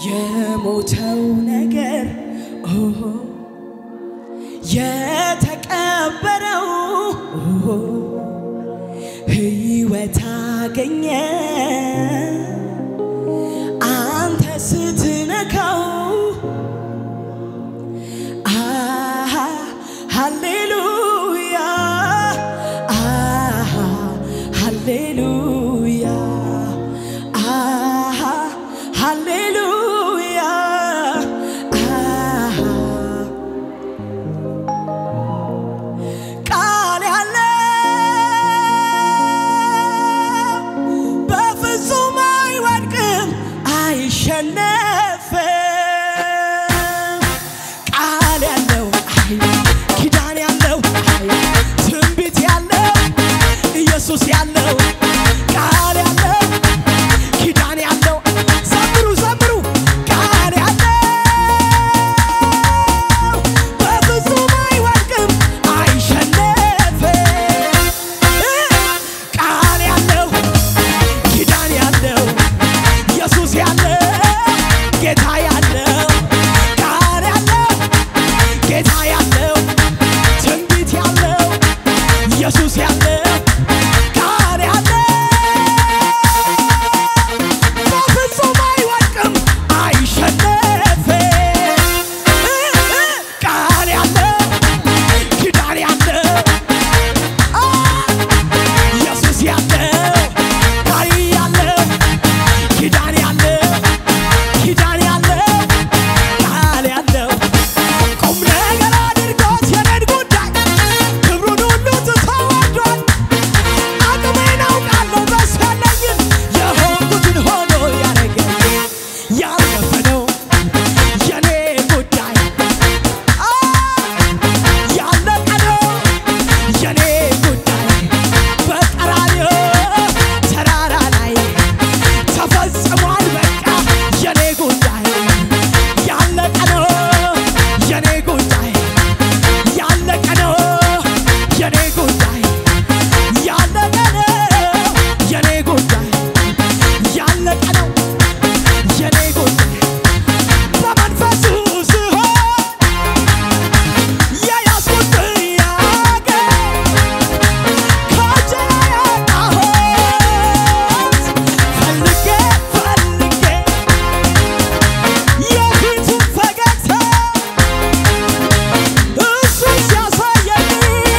የሞተው ነገር ኦሆ የተቀበረው ኦሆ ሕይወት አገኘ አንተ ስትነካው አሃ ሃሌሉያ አሃ ሃሌሉያ አሃ ሃሌሉያ አሃ ቃል ያለው በፍጹም አይወድቅም አይሸነፍም። ቃል ያለው አይ ኪዳን ያለው አይ ትንቢት ያለው ኢየሱስ ያለው ቃል ያለው ኪዳን ያለው ዘምሩ ዘምሩ ቃል ያለው በፍጹም አይወድቅም አይሸነፍም። ቃል ያለው ኪዳን ያለው ኢየሱስ ያለው ጌታ ያለው ቃል ያለው ጌታ ያለው ትንቢት ያለው ኢየሱስ ያለው ቃል ያለው በፍጹም አይወድቅም አይሸነፍም። ቃል ያለው ኪዳን ያለው ኢየሱስ ያለው ቃል ያለው ኪዳን ያለው ኪዳን ያለው ቃል ያለው ቁም ነገር አድርጎት የኔን ጉዳይ ክብሩን ሁሉ ትቶ ወዷል። አቅሜን አውቃለሁ በሱ ያለኝን የሆንኩትን ሆኖ ያረገኝ ያለፈ ነው የኔ ጉዳይ አ ያለቀ ነው የኔ ጉዳይ በቀራንዮ ተራራ ላይ ተፈጽሟል በቃ የኔ ጉዳይ ያለቀ ነው የኔ ጉዳይ ያለቀ ነው የኔ ጉዳይ ያለቀ ነው የኔ ጉዳይ ያለቀ ነው የኔ ጉዳይ በመንፈሱ ስሆን የያዝኩት ጥያቄ ከእጄ ያጣሁት ፈልጌ ፈልጌ የፊቱን ፈገግታ እሱን ሲያሳየኝ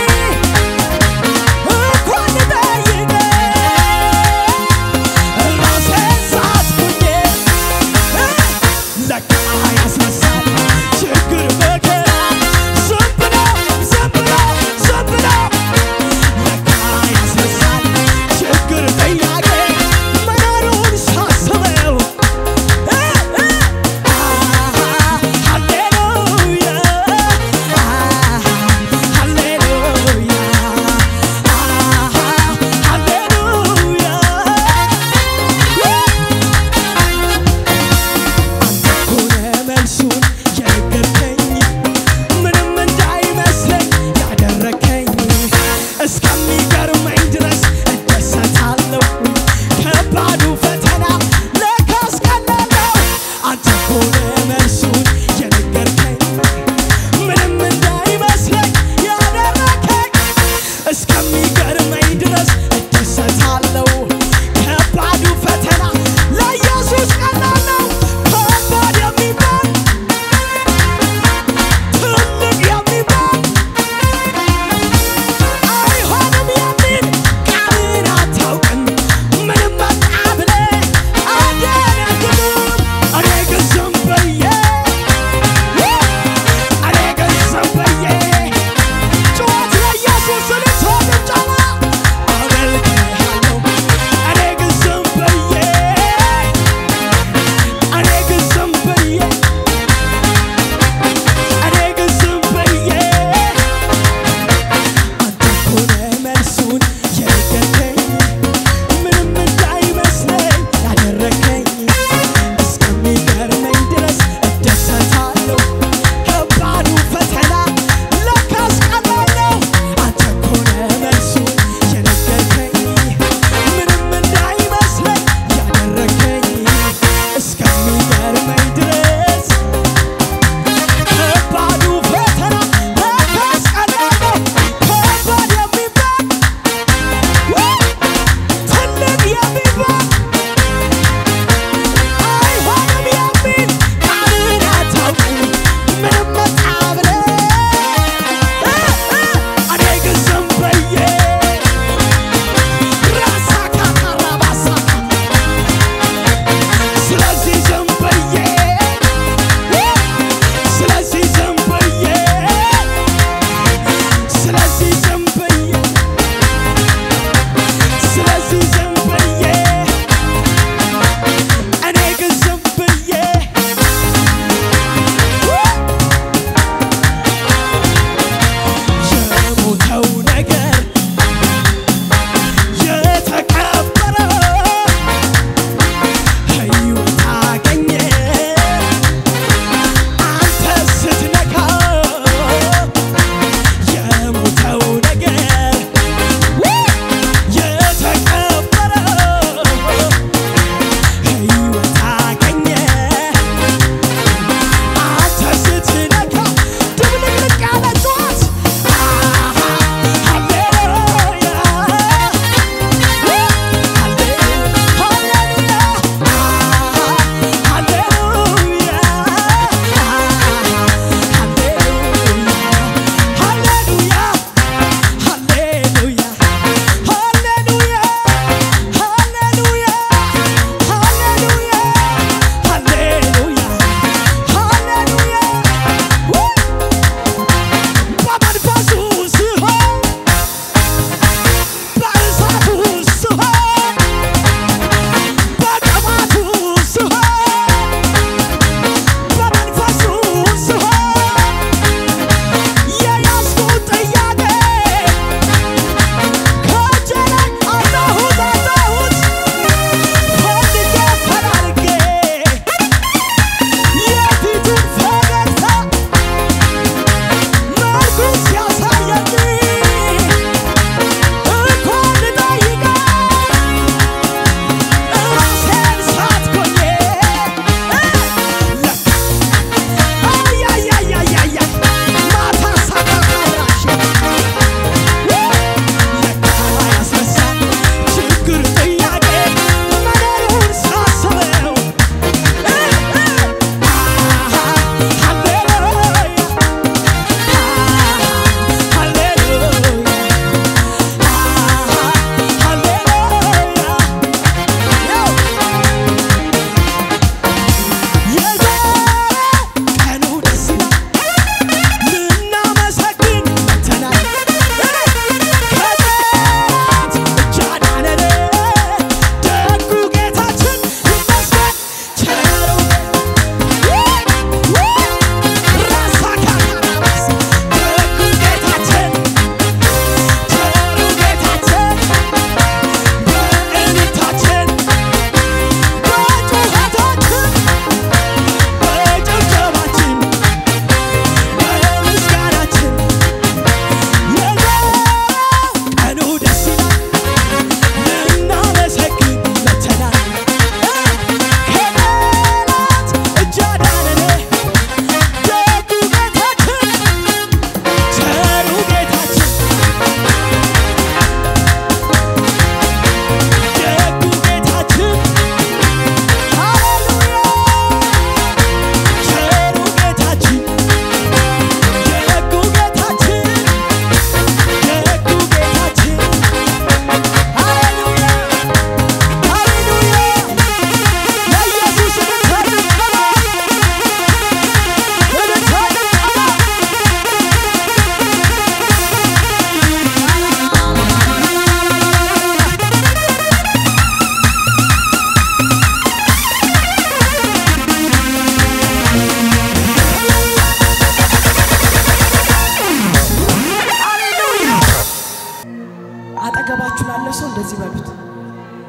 እንኳን ልጠይቅ ራሴን ሳትኩኝ ለካ ያስነሳል ችግር መከራ ዝም ብሎ ዝም ብሎ ዝም ብሎ ለካ ያስነሳል ችግር ጥያቄ መኖሩን ሳስበው ሃሌሉያ ሃሌሉያ ሆነ መልሱን የነገርከኝ ምንም እንዳይመስለኝ ያደረከኝ እስከሚገርመኝ ድረስ እደሰታለሁ። ከባዱ ፈተና ለካስ ቀላል ነው። አንተ ሆነ መልሱን የነገርከኝ ምንም እንዳይመስለኝ ያደረከኝ እስከሚገርመኝ ድረስ እደሰታለሁ። ከባዱ ፈተና ለኢየሱስ ቀላል ነው። ከባድ የሚባል ትልቅ የሚባል አይሆንም የሚል ቃልን አታውቅም። ምንም መጣ ብለህ አደነግጥም። እኔ ግን ዝም ብዬ እኔ ግን ዝም ብዬ ጩኸት ለኢየሱስ ልትሆን ጫማ አመልክሃለሁ። እኔ ግን ዝም ብዬ እኔ ግን ዝም ብዬ እኔ ግን ዝም ብዬ አንተ እኮ ነህ መልሱን የነገርከኝ ምንም እንዳይመስለኝ ያደረከኝ እስከሚገርመኝ ድረስ እደሰታለሁ። ከባዱ ፈተና ለካስ ቀላል ነው። አንተ እኮ ነህ መልሱን የነገርከኝ ምንም እንዳይመስለኝ ያደረከኝ እስከሚገርመኝ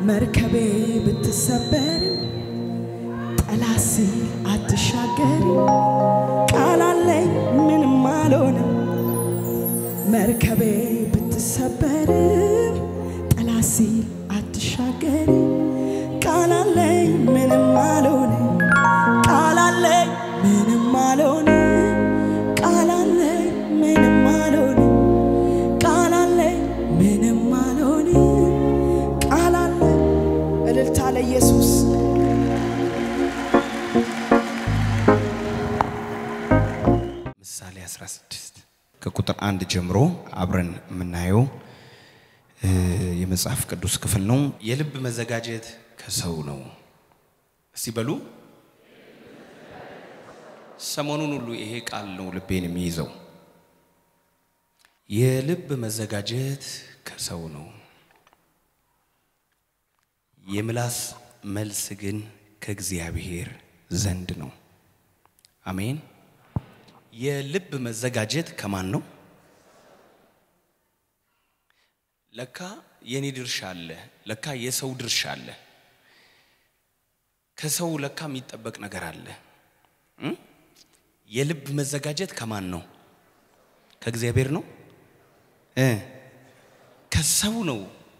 መርከቤ ብትሰበር ጠላት ሲል አትሻገር ቃል አለኝ ምንም አልሆንም መርከቤ ብትሰበር ጠላት ሲል አትሻገር ቃል አለኝ ምንም አልሆንም ቃል አለኝ ምንም አልሆንም ቃል አለኝ ምንም አልሆንም ቃል አለኝ ምንም አልሆንም ቃል አለኝ እልልታ ለኢየሱስ ምሳሌ 16 ከቁጥር አንድ ጀምሮ አብረን የምናየው እ የመጽሐፍ ቅዱስ ክፍል ነው። የልብ መዘጋጀት ከሰው ነው። እስቲ በሉ። ሰሞኑን ሁሉ ይሄ ቃል ነው ልቤን የሚይዘው። የልብ መዘጋጀት ከሰው ነው፣ የምላስ መልስ ግን ከእግዚአብሔር ዘንድ ነው። አሜን። የልብ መዘጋጀት ከማን ነው? ለካ የኔ ድርሻ አለ፣ ለካ የሰው ድርሻ አለ። ከሰው ለካ የሚጠበቅ ነገር አለ። እም? የልብ መዘጋጀት ከማን ነው? ከእግዚአብሔር ነው እ ከሰው ነው።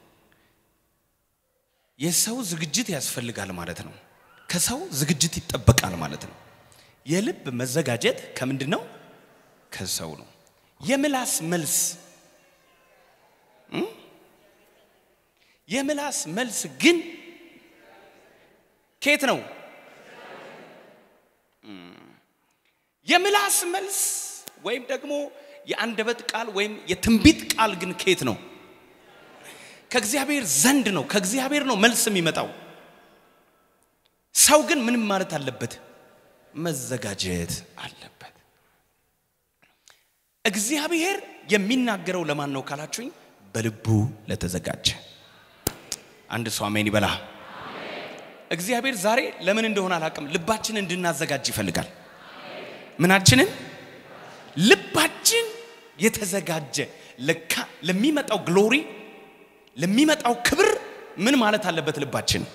የሰው ዝግጅት ያስፈልጋል ማለት ነው። ከሰው ዝግጅት ይጠበቃል ማለት ነው። የልብ መዘጋጀት ከምንድን ነው? ከሰው ነው። የምላስ መልስ እም? የምላስ መልስ ግን ከየት ነው? እም። የምላስ መልስ ወይም ደግሞ የአንደበት ቃል ወይም የትንቢት ቃል ግን ከየት ነው? ከእግዚአብሔር ዘንድ ነው። ከእግዚአብሔር ነው መልስ የሚመጣው። ሰው ግን ምንም ማለት አለበት መዘጋጀት አለበት። እግዚአብሔር የሚናገረው ለማን ነው ካላችሁኝ፣ በልቡ ለተዘጋጀ አንድ ሰው አሜን ይበላ። እግዚአብሔር ዛሬ ለምን እንደሆነ አላውቅም፣ ልባችንን እንድናዘጋጅ ይፈልጋል። ምናችንን? ልባችን የተዘጋጀ ለካ ለሚመጣው ግሎሪ ለሚመጣው ክብር ምን ማለት አለበት? ልባችን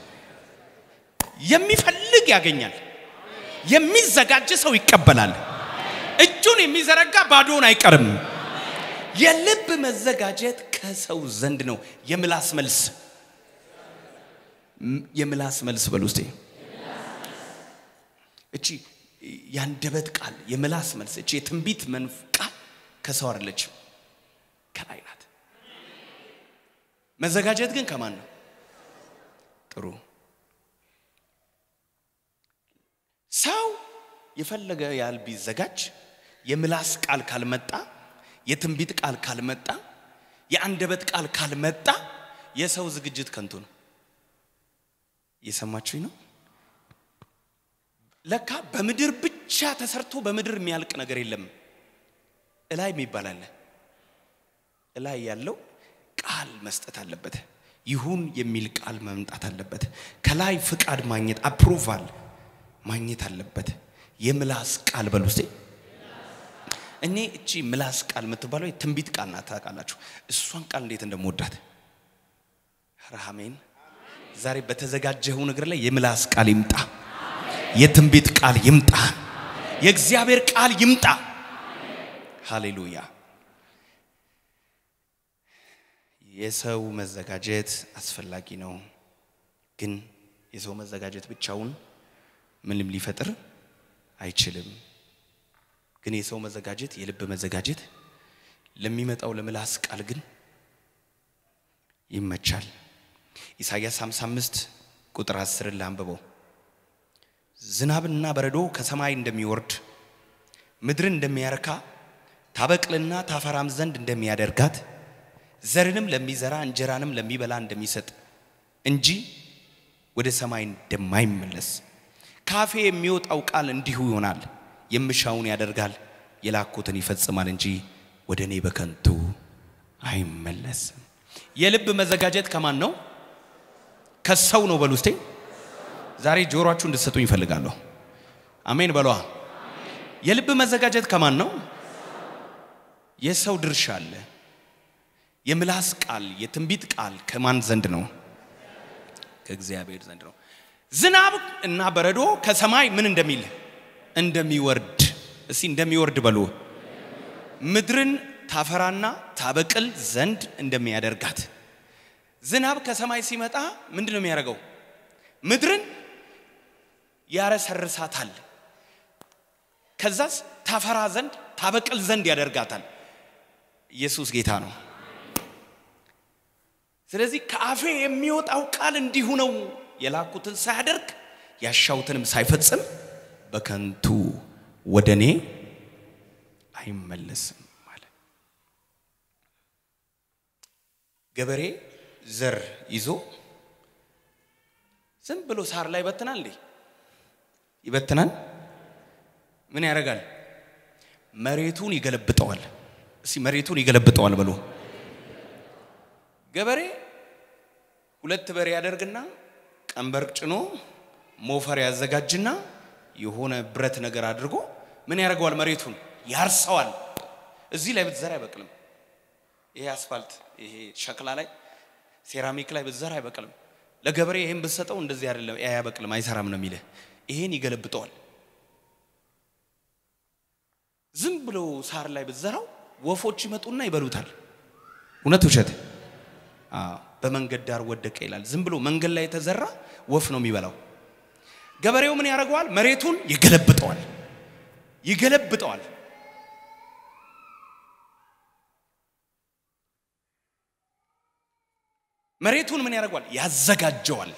የሚፈልግ ያገኛል። የሚዘጋጅ ሰው ይቀበላል። እጁን የሚዘረጋ ባዶውን አይቀርም። የልብ መዘጋጀት ከሰው ዘንድ ነው። የምላስ መልስ ም- የምላስ መልስ በል ውስጤ እቺ የአንደበት ቃል የምላስ መልስ እቺ የትንቢት መንፍ ቃል ከሰው አይደለችም፣ ከላይ ናት። መዘጋጀት ግን ከማን ነው? ጥሩ ሰው የፈለገ ያህል ቢዘጋጅ የምላስ ቃል ካልመጣ፣ የትንቢት ቃል ካልመጣ፣ የአንደበት ቃል ካልመጣ የሰው ዝግጅት ከንቱ ነው። እየሰማችሁኝ ነው? ለካ በምድር ብቻ ተሰርቶ በምድር የሚያልቅ ነገር የለም። እላይ የሚባል አለ። እላይ ያለው ቃል መስጠት አለበት። ይሁን የሚል ቃል መምጣት አለበት። ከላይ ፍቃድ ማግኘት አፕሩቫል ማግኘት አለበት። የምላስ ቃል በሉ እስቲ። እኔ እቺ ምላስ ቃል የምትባለው የትንቢት ቃል ናት። ታውቃላችሁ እሷን ቃል እንዴት እንደምወዳት ረሃሜን ዛሬ በተዘጋጀው ነገር ላይ የምላስ ቃል ይምጣ፣ የትንቢት ቃል ይምጣ፣ የእግዚአብሔር ቃል ይምጣ። ሃሌሉያ። የሰው መዘጋጀት አስፈላጊ ነው፣ ግን የሰው መዘጋጀት ብቻውን ምንም ሊፈጥር አይችልም። ግን የሰው መዘጋጀት የልብ መዘጋጀት ለሚመጣው ለምላስ ቃል ግን ይመቻል። ኢሳይያስ 55 ቁጥር 10 ላንብበው። ዝናብና በረዶ ከሰማይ እንደሚወርድ ምድርን እንደሚያረካ ታበቅልና ታፈራም ዘንድ እንደሚያደርጋት ዘርንም ለሚዘራ እንጀራንም ለሚበላ እንደሚሰጥ እንጂ ወደ ሰማይ እንደማይመለስ ካፌ የሚወጣው ቃል እንዲሁ ይሆናል። የምሻውን ያደርጋል፣ የላኩትን ይፈጽማል እንጂ ወደ እኔ በከንቱ አይመለስም። የልብ መዘጋጀት ከማን ነው? ከሰው ነው። በሉ እስቴ ዛሬ ጆሮአችሁ እንድትሰጡኝ ይፈልጋለሁ። አሜን በሏ። የልብ መዘጋጀት ከማን ነው? የሰው ድርሻ አለ። የምላስ ቃል የትንቢት ቃል ከማን ዘንድ ነው? ከእግዚአብሔር ዘንድ ነው። ዝናብ እና በረዶ ከሰማይ ምን እንደሚል እንደሚወርድ፣ እስቲ እንደሚወርድ በሉ። ምድርን ታፈራና ታበቅል ዘንድ እንደሚያደርጋት። ዝናብ ከሰማይ ሲመጣ ምንድን ነው የሚያደርገው? ምድርን ያረሰርሳታል። ከዛስ ታፈራ ዘንድ ታበቅል ዘንድ ያደርጋታል። ኢየሱስ ጌታ ነው። ስለዚህ ከአፌ የሚወጣው ቃል እንዲሁ ነው፣ የላኩትን ሳያደርግ ያሻውትንም ሳይፈጽም በከንቱ ወደ እኔ አይመለስም ማለት። ገበሬ ዘር ይዞ ዝም ብሎ ሳር ላይ ይበትናል እንዴ? ይበትናል። ምን ያደርጋል? መሬቱን ይገለብጠዋል። እስቲ መሬቱን ይገለብጠዋል ብሎ ገበሬ ሁለት በሬ ያደርግና ቀንበር ጭኖ ሞፈር ያዘጋጅና የሆነ ብረት ነገር አድርጎ ምን ያደርገዋል? መሬቱን ያርሰዋል። እዚህ ላይ ብትዘራ አይበቅልም። ይሄ አስፋልት፣ ይሄ ሸክላ ላይ ሴራሚክ ላይ ብትዘራ አይበቅልም። ለገበሬ ይሄን ብትሰጠው እንደዚህ አይደለም፣ አያበቅልም፣ አይሰራም ነው የሚልህ። ይሄን ይገለብጠዋል። ዝም ብሎ ሳር ላይ ብትዘራው ወፎች ይመጡና ይበሉታል። እውነት ውሸት? በመንገድ ዳር ወደቀ ይላል። ዝም ብሎ መንገድ ላይ የተዘራ ወፍ ነው የሚበላው። ገበሬው ምን ያደርገዋል? መሬቱን ይገለብጠዋል፣ ይገለብጠዋል። መሬቱን ምን ያደርገዋል? ያዘጋጀዋል፣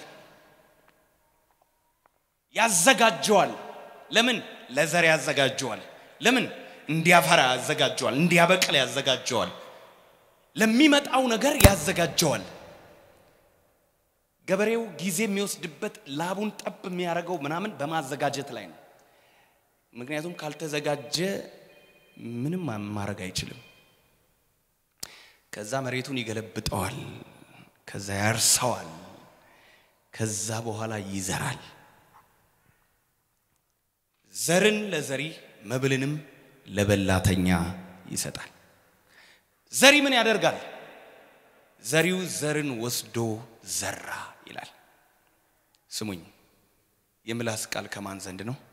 ያዘጋጀዋል። ለምን? ለዘር ያዘጋጀዋል። ለምን? እንዲያፈራ ያዘጋጀዋል፣ እንዲያበቅል ያዘጋጀዋል፣ ለሚመጣው ነገር ያዘጋጀዋል። ገበሬው ጊዜ የሚወስድበት ላቡን ጠብ የሚያደርገው ምናምን በማዘጋጀት ላይ ነው። ምክንያቱም ካልተዘጋጀ ምንም ማድረግ አይችልም። ከዛ መሬቱን ይገለብጠዋል፣ ከዛ ያርሰዋል፣ ከዛ በኋላ ይዘራል። ዘርን ለዘሪ መብልንም ለበላተኛ ይሰጣል። ዘሪ ምን ያደርጋል? ዘሪው ዘርን ወስዶ ዘራ ይላል። ስሙኝ፣ የምላስ ቃል ከማን ዘንድ ነው?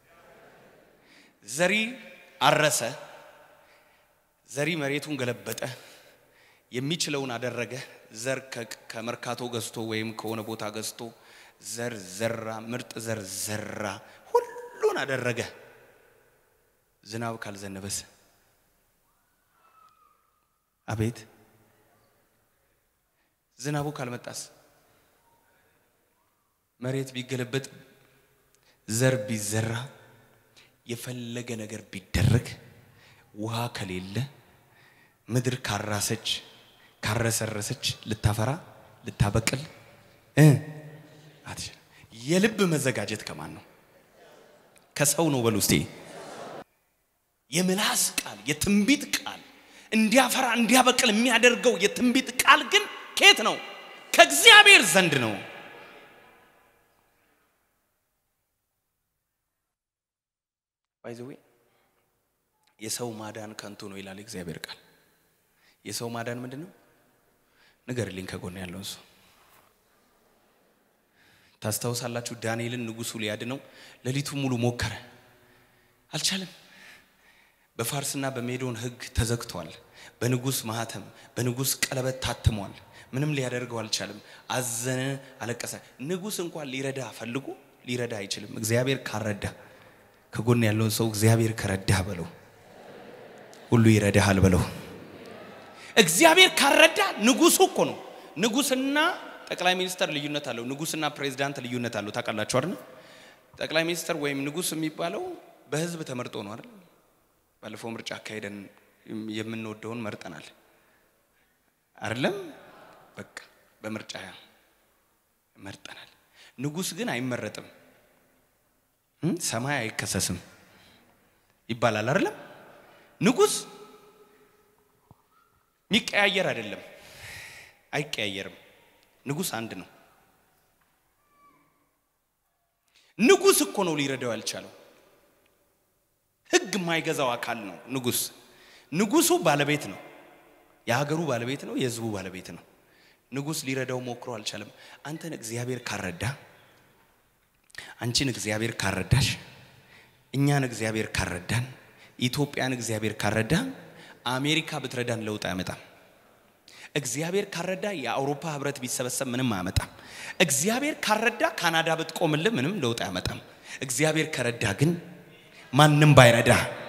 ዘሪ አረሰ። ዘሪ መሬቱን ገለበጠ፣ የሚችለውን አደረገ። ዘር ከመርካቶ ገዝቶ ወይም ከሆነ ቦታ ገዝቶ ዘር ዘራ፣ ምርጥ ዘር ዘራ፣ ሁሉን አደረገ። ዝናብ ካልዘነበስ አቤት ዝናቡ ካልመጣስ መሬት ቢገለበጥ ዘር ቢዘራ የፈለገ ነገር ቢደረግ ውሃ ከሌለ ምድር ካራሰች ካረሰረሰች ልታፈራ ልታበቅል እ አትችልም። የልብ መዘጋጀት ከማን ነው? ከሰው ነው። በሉ እስቲ የምላስ ቃል የትንቢት ቃል እንዲያፈራ እንዲያበቅል የሚያደርገው የትንቢት ቃል ግን ከየት ነው? ከእግዚአብሔር ዘንድ ነው። ባይዘዌ የሰው ማዳን ከንቱ ነው ይላል እግዚአብሔር ቃል። የሰው ማዳን ምንድን ነው? ንገርልኝ ከጎን ያለው እሱ ታስታውሳላችሁ? ዳንኤልን ንጉሱ ሊያድነው ሌሊቱ ሙሉ ሞከረ፣ አልቻለም። በፋርስና በሜዶን ሕግ ተዘግቷል። በንጉስ ማህተም በንጉስ ቀለበት ታትሟል። ምንም ሊያደርገው አልቻለም። አዘነ፣ አለቀሰ። ንጉስ እንኳን ሊረዳ ፈልጎ ሊረዳ አይችልም። እግዚአብሔር ካረዳ ከጎን ያለውን ሰው እግዚአብሔር ከረዳህ በለው፣ ሁሉ ይረዳሃል በለው። እግዚአብሔር ካረዳ ንጉሱ እኮ ነው። ንጉስና ጠቅላይ ሚኒስተር ልዩነት አለው። ንጉስና ፕሬዚዳንት ልዩነት አለው። ታውቃላችሁ አይደል? ጠቅላይ ሚኒስተር ወይም ንጉስ የሚባለው በህዝብ ተመርጦ ነው አይደል? ባለፈው ምርጫ አካሄደን የምንወደውን መርጠናል አይደለም? በቃ በምርጫ መርጠናል። ንጉስ ግን አይመረጥም፣ ሰማይ አይከሰስም ይባላል አይደለም? ንጉስ የሚቀያየር አይደለም፣ አይቀያየርም። ንጉስ አንድ ነው። ንጉስ እኮ ነው ሊረዳው ያልቻለው። ህግ የማይገዛው አካል ነው ንጉስ። ንጉሱ ባለቤት ነው፣ የሀገሩ ባለቤት ነው፣ የህዝቡ ባለቤት ነው። ንጉሥ ሊረዳው ሞክሮ አልቻለም። አንተን እግዚአብሔር ካረዳ፣ አንቺን እግዚአብሔር ካረዳሽ፣ እኛን እግዚአብሔር ካረዳን፣ ኢትዮጵያን እግዚአብሔር ካረዳ፣ አሜሪካ ብትረዳን ለውጥ አያመጣም። እግዚአብሔር ካረዳ የአውሮፓ ህብረት ቢሰበሰብ ምንም አያመጣም። እግዚአብሔር ካረዳ ካናዳ ብትቆምልህ ምንም ለውጥ አያመጣም። እግዚአብሔር ከረዳ ግን ማንም ባይረዳ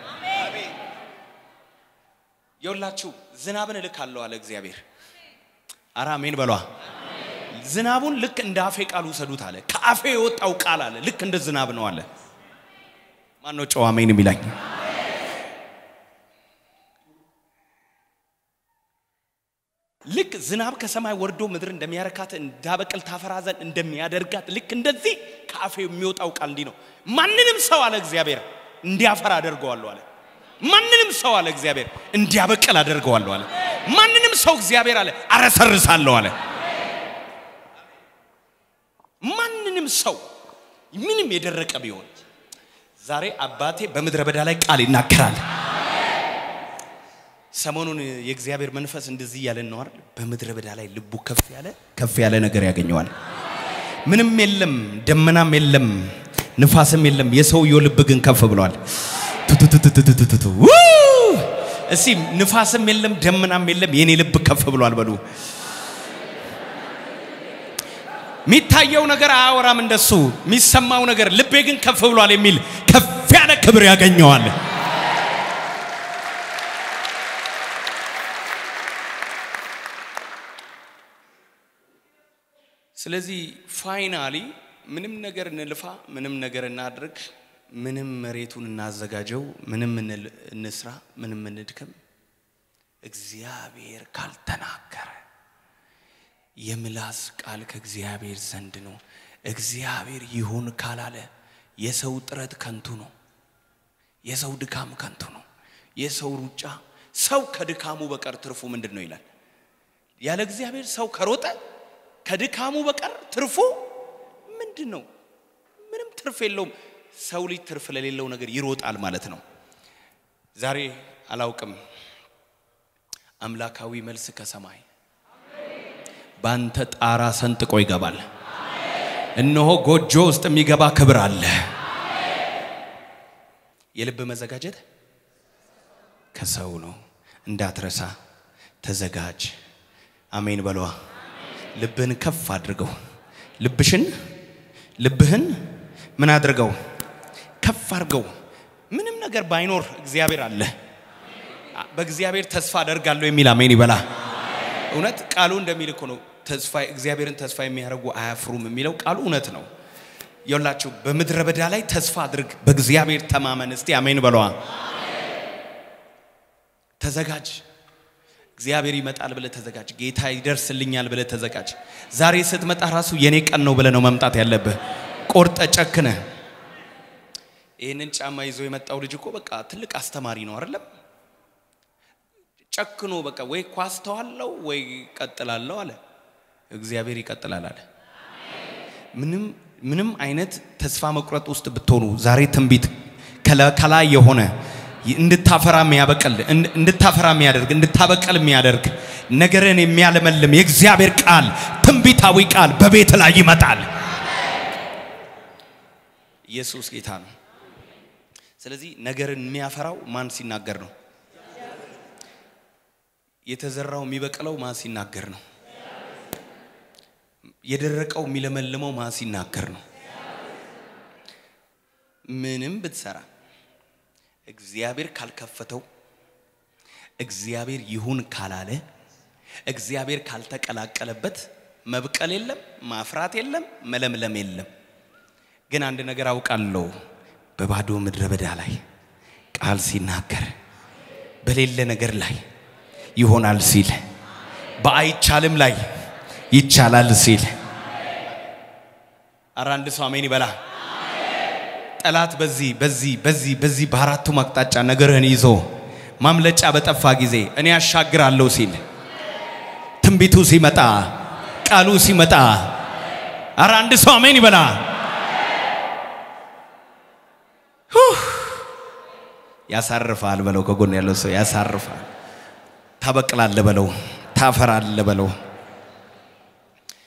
የውላችሁ ዝናብን እልካለሁ አለ እግዚአብሔር። አረ አሜን በሏ። ዝናቡን ልክ እንደ አፌ ቃል ውሰዱት አለ። ከአፌ የወጣው ቃል አለ ልክ እንደ ዝናብ ነው አለ። ማን ነው ጨዋ አሜን የሚላኝ? ልክ ዝናብ ከሰማይ ወርዶ ምድር እንደሚያረካት እንዳበቅል ታፈራ ዘንድ እንደሚያደርጋት ልክ እንደዚህ ከአፌ የሚወጣው ቃል እንዲህ ነው። ማንንም ሰው አለ እግዚአብሔር እንዲያፈራ አደርገዋለሁ አለ። ማንንም ሰው አለ እግዚአብሔር እንዲያበቅል አደርገዋለሁ አለ። ማንንም ሰው እግዚአብሔር አለ አረሰርሳለሁ አለ። ማንንም ሰው ምንም የደረቀ ቢሆን ዛሬ አባቴ በምድረ በዳ ላይ ቃል ይናገራል። ሰሞኑን የእግዚአብሔር መንፈስ እንደዚህ እያለን ነው አይደል? በምድረ በዳ ላይ ልቡ ከፍ ያለ ከፍ ያለ ነገር ያገኘዋል። ምንም የለም፣ ደመናም የለም፣ ንፋስም የለም። የሰውየው ልብ ግን ከፍ ብሏል። ቱቱቱቱቱቱቱ እስቲ ንፋስም የለም፣ ደመናም የለም፣ የኔ ልብ ከፍ ብሏል በሉ። የሚታየው ነገር አያወራም እንደሱ፣ የሚሰማው ነገር ልቤ ግን ከፍ ብሏል የሚል ከፍ ያለ ክብር ያገኘዋል። ስለዚህ ፋይናሊ ምንም ነገር እንልፋ፣ ምንም ነገር እናድርግ፣ ምንም መሬቱን እናዘጋጀው፣ ምንም እንስራ፣ ምንም እንድከም፣ እግዚአብሔር ካልተናገረ የምላስ ቃል ከእግዚአብሔር ዘንድ ነው። እግዚአብሔር ይሁን ካላለ የሰው ጥረት ከንቱ ነው። የሰው ድካም ከንቱ ነው። የሰው ሩጫ ሰው ከድካሙ በቀር ትርፉ ምንድን ነው ይላል። ያለ እግዚአብሔር ሰው ከሮጠ ከድካሙ በቀር ትርፉ ምንድን ነው? ምንም ትርፍ የለውም። ሰው ልጅ ትርፍ ለሌለው ነገር ይሮጣል ማለት ነው። ዛሬ አላውቅም፣ አምላካዊ መልስ ከሰማይ በአንተ ጣራ ሰንጥቆ ይገባል። እነሆ ጎጆ ውስጥ የሚገባ ክብር አለ። የልብ መዘጋጀት ከሰው ነው። እንዳትረሳ ተዘጋጅ። አሜን በሏ። ልብህን ከፍ አድርገው። ልብሽን ልብህን ምን አድርገው? ከፍ አድርገው። ምንም ነገር ባይኖር እግዚአብሔር አለ። በእግዚአብሔር ተስፋ አደርጋለሁ የሚል አሜን ይበላ። እውነት ቃሉ እንደሚል እኮ ነው። ተስፋ እግዚአብሔርን ተስፋ የሚያደርጉ አያፍሩም የሚለው ቃሉ እውነት ነው። የላችሁ በምድረ በዳ ላይ ተስፋ አድርግ፣ በእግዚአብሔር ተማመን። እስቲ አሜን በለዋ። ተዘጋጅ። እግዚአብሔር ይመጣል ብለ ተዘጋጅ። ጌታ ይደርስልኛል ብለ ተዘጋጅ። ዛሬ ስትመጣ ራሱ የኔ ቀን ነው ብለ ነው መምጣት ያለብህ። ቆርጠ ጨክነ። ይህንን ጫማ ይዞ የመጣው ልጅ እኮ በቃ ትልቅ አስተማሪ ነው አይደለም? ጨክኖ በቃ ወይ ኳስ ተዋለው ወይ ቀጥላለሁ አለ። እግዚአብሔር ይቀጥላል አለ። ምንም ምንም አይነት ተስፋ መቁረጥ ውስጥ ብትሆኑ ዛሬ ትንቢት ከላይ የሆነ እንድታፈራ የሚያበቅል እንድታፈራ የሚያደርግ እንድታበቅል የሚያደርግ ነገርን የሚያለመልም የእግዚአብሔር ቃል ትንቢታዊ ቃል በቤት ላይ ይመጣል። ኢየሱስ ጌታ ነው። ስለዚህ ነገርን የሚያፈራው ማን ሲናገር ነው? የተዘራው የሚበቅለው ማን ሲናገር ነው? የደረቀው የሚለመልመው ማን ሲናገር ነው? ምንም ብትሰራ እግዚአብሔር ካልከፈተው እግዚአብሔር ይሁን ካላለ እግዚአብሔር ካልተቀላቀለበት መብቀል የለም፣ ማፍራት የለም፣ መለምለም የለም። ግን አንድ ነገር አውቃለሁ፣ በባዶ ምድረ በዳ ላይ ቃል ሲናገር በሌለ ነገር ላይ ይሆናል ሲል፣ በአይቻልም ላይ ይቻላል ሲል፣ ኧረ አንድ ሰው አሜን ይበላ። ጠላት በዚህ በዚህ በዚህ በዚህ በአራቱም አቅጣጫ ነገርህን ይዞ ማምለጫ በጠፋ ጊዜ እኔ ያሻግራለሁ ሲል ትንቢቱ ሲመጣ ቃሉ ሲመጣ አረ አንድ ሰው አሜን ይበላ። ያሳርፋል በለው። ከጎን ያለው ሰው ያሳርፋል። ታበቅላለ በለው። ታፈራለ በለው።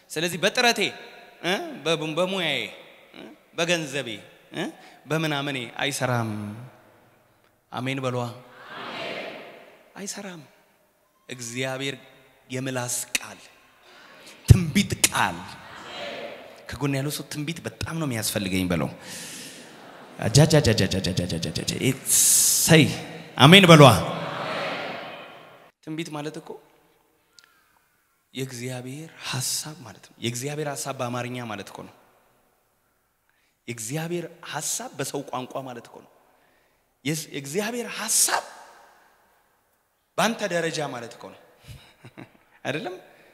ስለዚህ በጥረቴ እ በ- በሙያዬ እ በገንዘቤ እ በምናምኔ አይሰራም። አሜን በሏ። አይሰራም። እግዚአብሔር የምላስ ቃል ትንቢት ቃል ከጎን ያለው ሰው ትንቢት በጣም ነው የሚያስፈልገኝ በለው። አጃጃጃጃጃጃጃጃጃ ሰይ አሜን በሏ። ትንቢት ማለት እኮ የእግዚአብሔር ሀሳብ ማለት ነው። የእግዚአብሔር ሀሳብ በአማርኛ ማለት እኮ ነው። የእግዚአብሔር ሀሳብ በሰው ቋንቋ ማለት እኮ ነው። የስ- የእግዚአብሔር ሀሳብ በአንተ ደረጃ ማለት እኮ ነው አይደለም?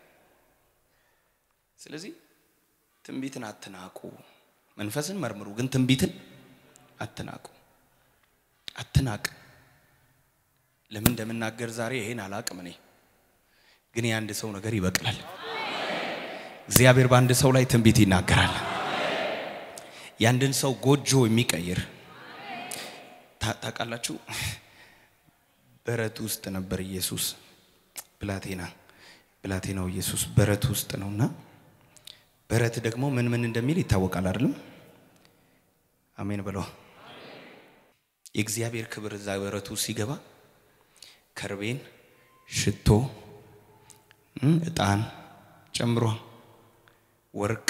ስለዚህ ትንቢትን አትናቁ። መንፈስን መርምሩ፣ ግን ትንቢትን አትናቁ። አትናቅ። ለምን እንደምናገር ዛሬ ይሄን አላቅም እኔ ግን የአንድ ሰው ነገር ይበቅላል። እግዚአብሔር በአንድ ሰው ላይ ትንቢት ይናገራል። የአንድን ሰው ጎጆ የሚቀይር ታ- ታውቃላችሁ። በረት ውስጥ ነበር ኢየሱስ ብላቴና ብላቴናው ኢየሱስ በረት ውስጥ ነውና በረት ደግሞ ምን ምን እንደሚል ይታወቃል አይደለም? አሜን ብለው የእግዚአብሔር ክብር እዛ በረቱ ሲገባ ከርቤን፣ ሽቶ፣ እም፣ ዕጣን ጨምሮ ወርቅ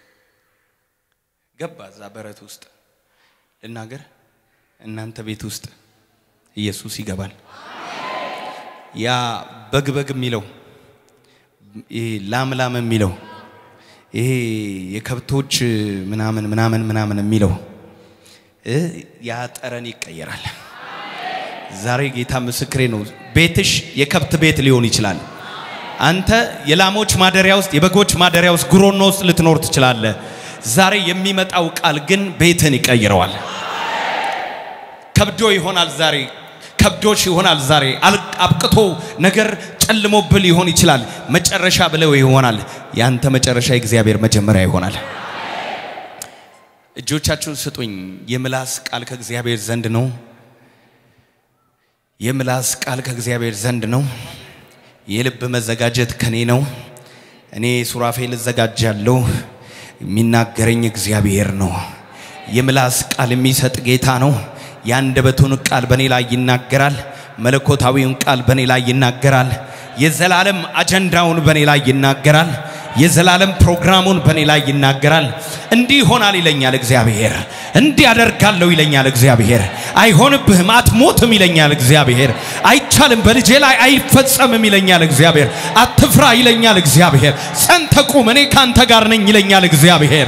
ገባ እዛ በረት ውስጥ ልናገር እናንተ ቤት ውስጥ ኢየሱስ ይገባል። ያ በግ በግ የሚለው ይሄ ላም ላም የሚለው ይሄ የከብቶች ምናምን ምናምን ምናምን የሚለው እ ያ ጠረን ይቀየራል። ዛሬ ጌታ ምስክሬ ነው። ቤትሽ የከብት ቤት ሊሆን ይችላል። አንተ የላሞች ማደሪያ ውስጥ የበጎች ማደሪያ ውስጥ ጉሮኖ ውስጥ ልትኖር ትችላለህ። ዛሬ የሚመጣው ቃል ግን ቤትን ይቀይረዋል። ከብዶ ይሆናል ዛሬ ከብዶሽ ይሆናል ዛሬ አል- አብቅቶ ነገር ጨልሞብል ሊሆን ይችላል። መጨረሻ ብለው ይሆናል። ያንተ መጨረሻ የእግዚአብሔር መጀመሪያ ይሆናል። እጆቻችሁን ስጡኝ። የምላስ ቃል ከእግዚአብሔር ዘንድ ነው። የምላስ ቃል ከእግዚአብሔር ዘንድ ነው። የልብ መዘጋጀት ከኔ ነው። እኔ ሱራፌል እዘጋጃለሁ። የሚናገረኝ እግዚአብሔር ነው። የምላስ ቃል የሚሰጥ ጌታ ነው። የአንደበቱን ቃል በእኔ ላይ ይናገራል። መለኮታዊውን ቃል በእኔ ላይ ይናገራል። የዘላለም አጀንዳውን በእኔ ላይ ይናገራል። የዘላለም ፕሮግራሙን በእኔ ላይ ይናገራል። እንዲህ ይሆናል ይለኛል እግዚአብሔር። እንዲህ አደርጋለሁ ይለኛል እግዚአብሔር። አይሆንብህም፣ አትሞትም ይለኛል እግዚአብሔር። አይቻልም፣ በልጄ ላይ አይፈጸምም ይለኛል እግዚአብሔር። አትፍራ ይለኛል እግዚአብሔር። ጸንተህ ቁም፣ እኔ ካንተ ጋር ነኝ ይለኛል እግዚአብሔር።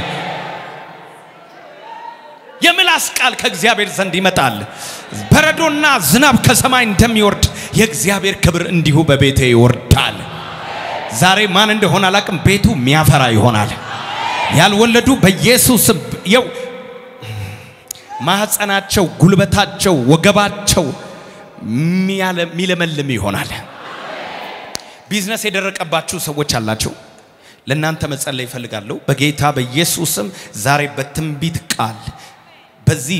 የምላስ ቃል ከእግዚአብሔር ዘንድ ይመጣል። በረዶና ዝናብ ከሰማይ እንደሚወርድ የእግዚአብሔር ክብር እንዲሁ በቤቴ ይወርዳል። ዛሬ ማን እንደሆነ አላቅም፣ ቤቱ የሚያፈራ ይሆናል። ያልወለዱ በኢየሱስ የው ማህፀናቸው፣ ጉልበታቸው፣ ወገባቸው ሚያለ- ሚለመልም ይሆናል። ቢዝነስ የደረቀባችሁ ሰዎች አላቸው። ለእናንተ መጸለይ ይፈልጋለሁ። በጌታ በኢየሱስም ዛሬ በትንቢት ቃል በዚህ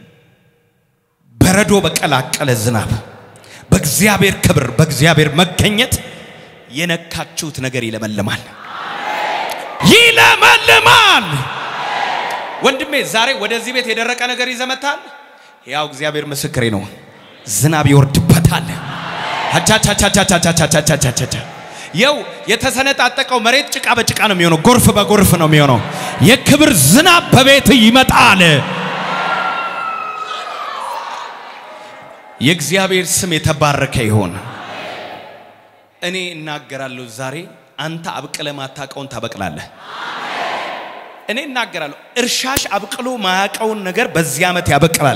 በረዶ በቀላቀለ ዝናብ በእግዚአብሔር ክብር በእግዚአብሔር መገኘት የነካችሁት ነገር ይለመልማል፣ ይለመልማል። ወንድሜ ዛሬ ወደዚህ ቤት የደረቀ ነገር ይዘመታል። ያው እግዚአብሔር ምስክሬ ነው። ዝናብ ይወርድበታል። አቻቻቻቻቻቻቻቻቻቻቻ የው የተሰነጣጠቀው መሬት ጭቃ በጭቃ ነው የሚሆነው። ጎርፍ በጎርፍ ነው የሚሆነው። የክብር ዝናብ በቤት ይመጣል። የእግዚአብሔር ስም የተባረከ ይሆን። እኔ እናገራለሁ ዛሬ አንተ አብቅለ ማታቀውን ታበቅላለህ። እኔ እናገራለሁ እርሻሽ አብቅሎ ማያቀውን ነገር በዚህ ዓመት ያበቅላል።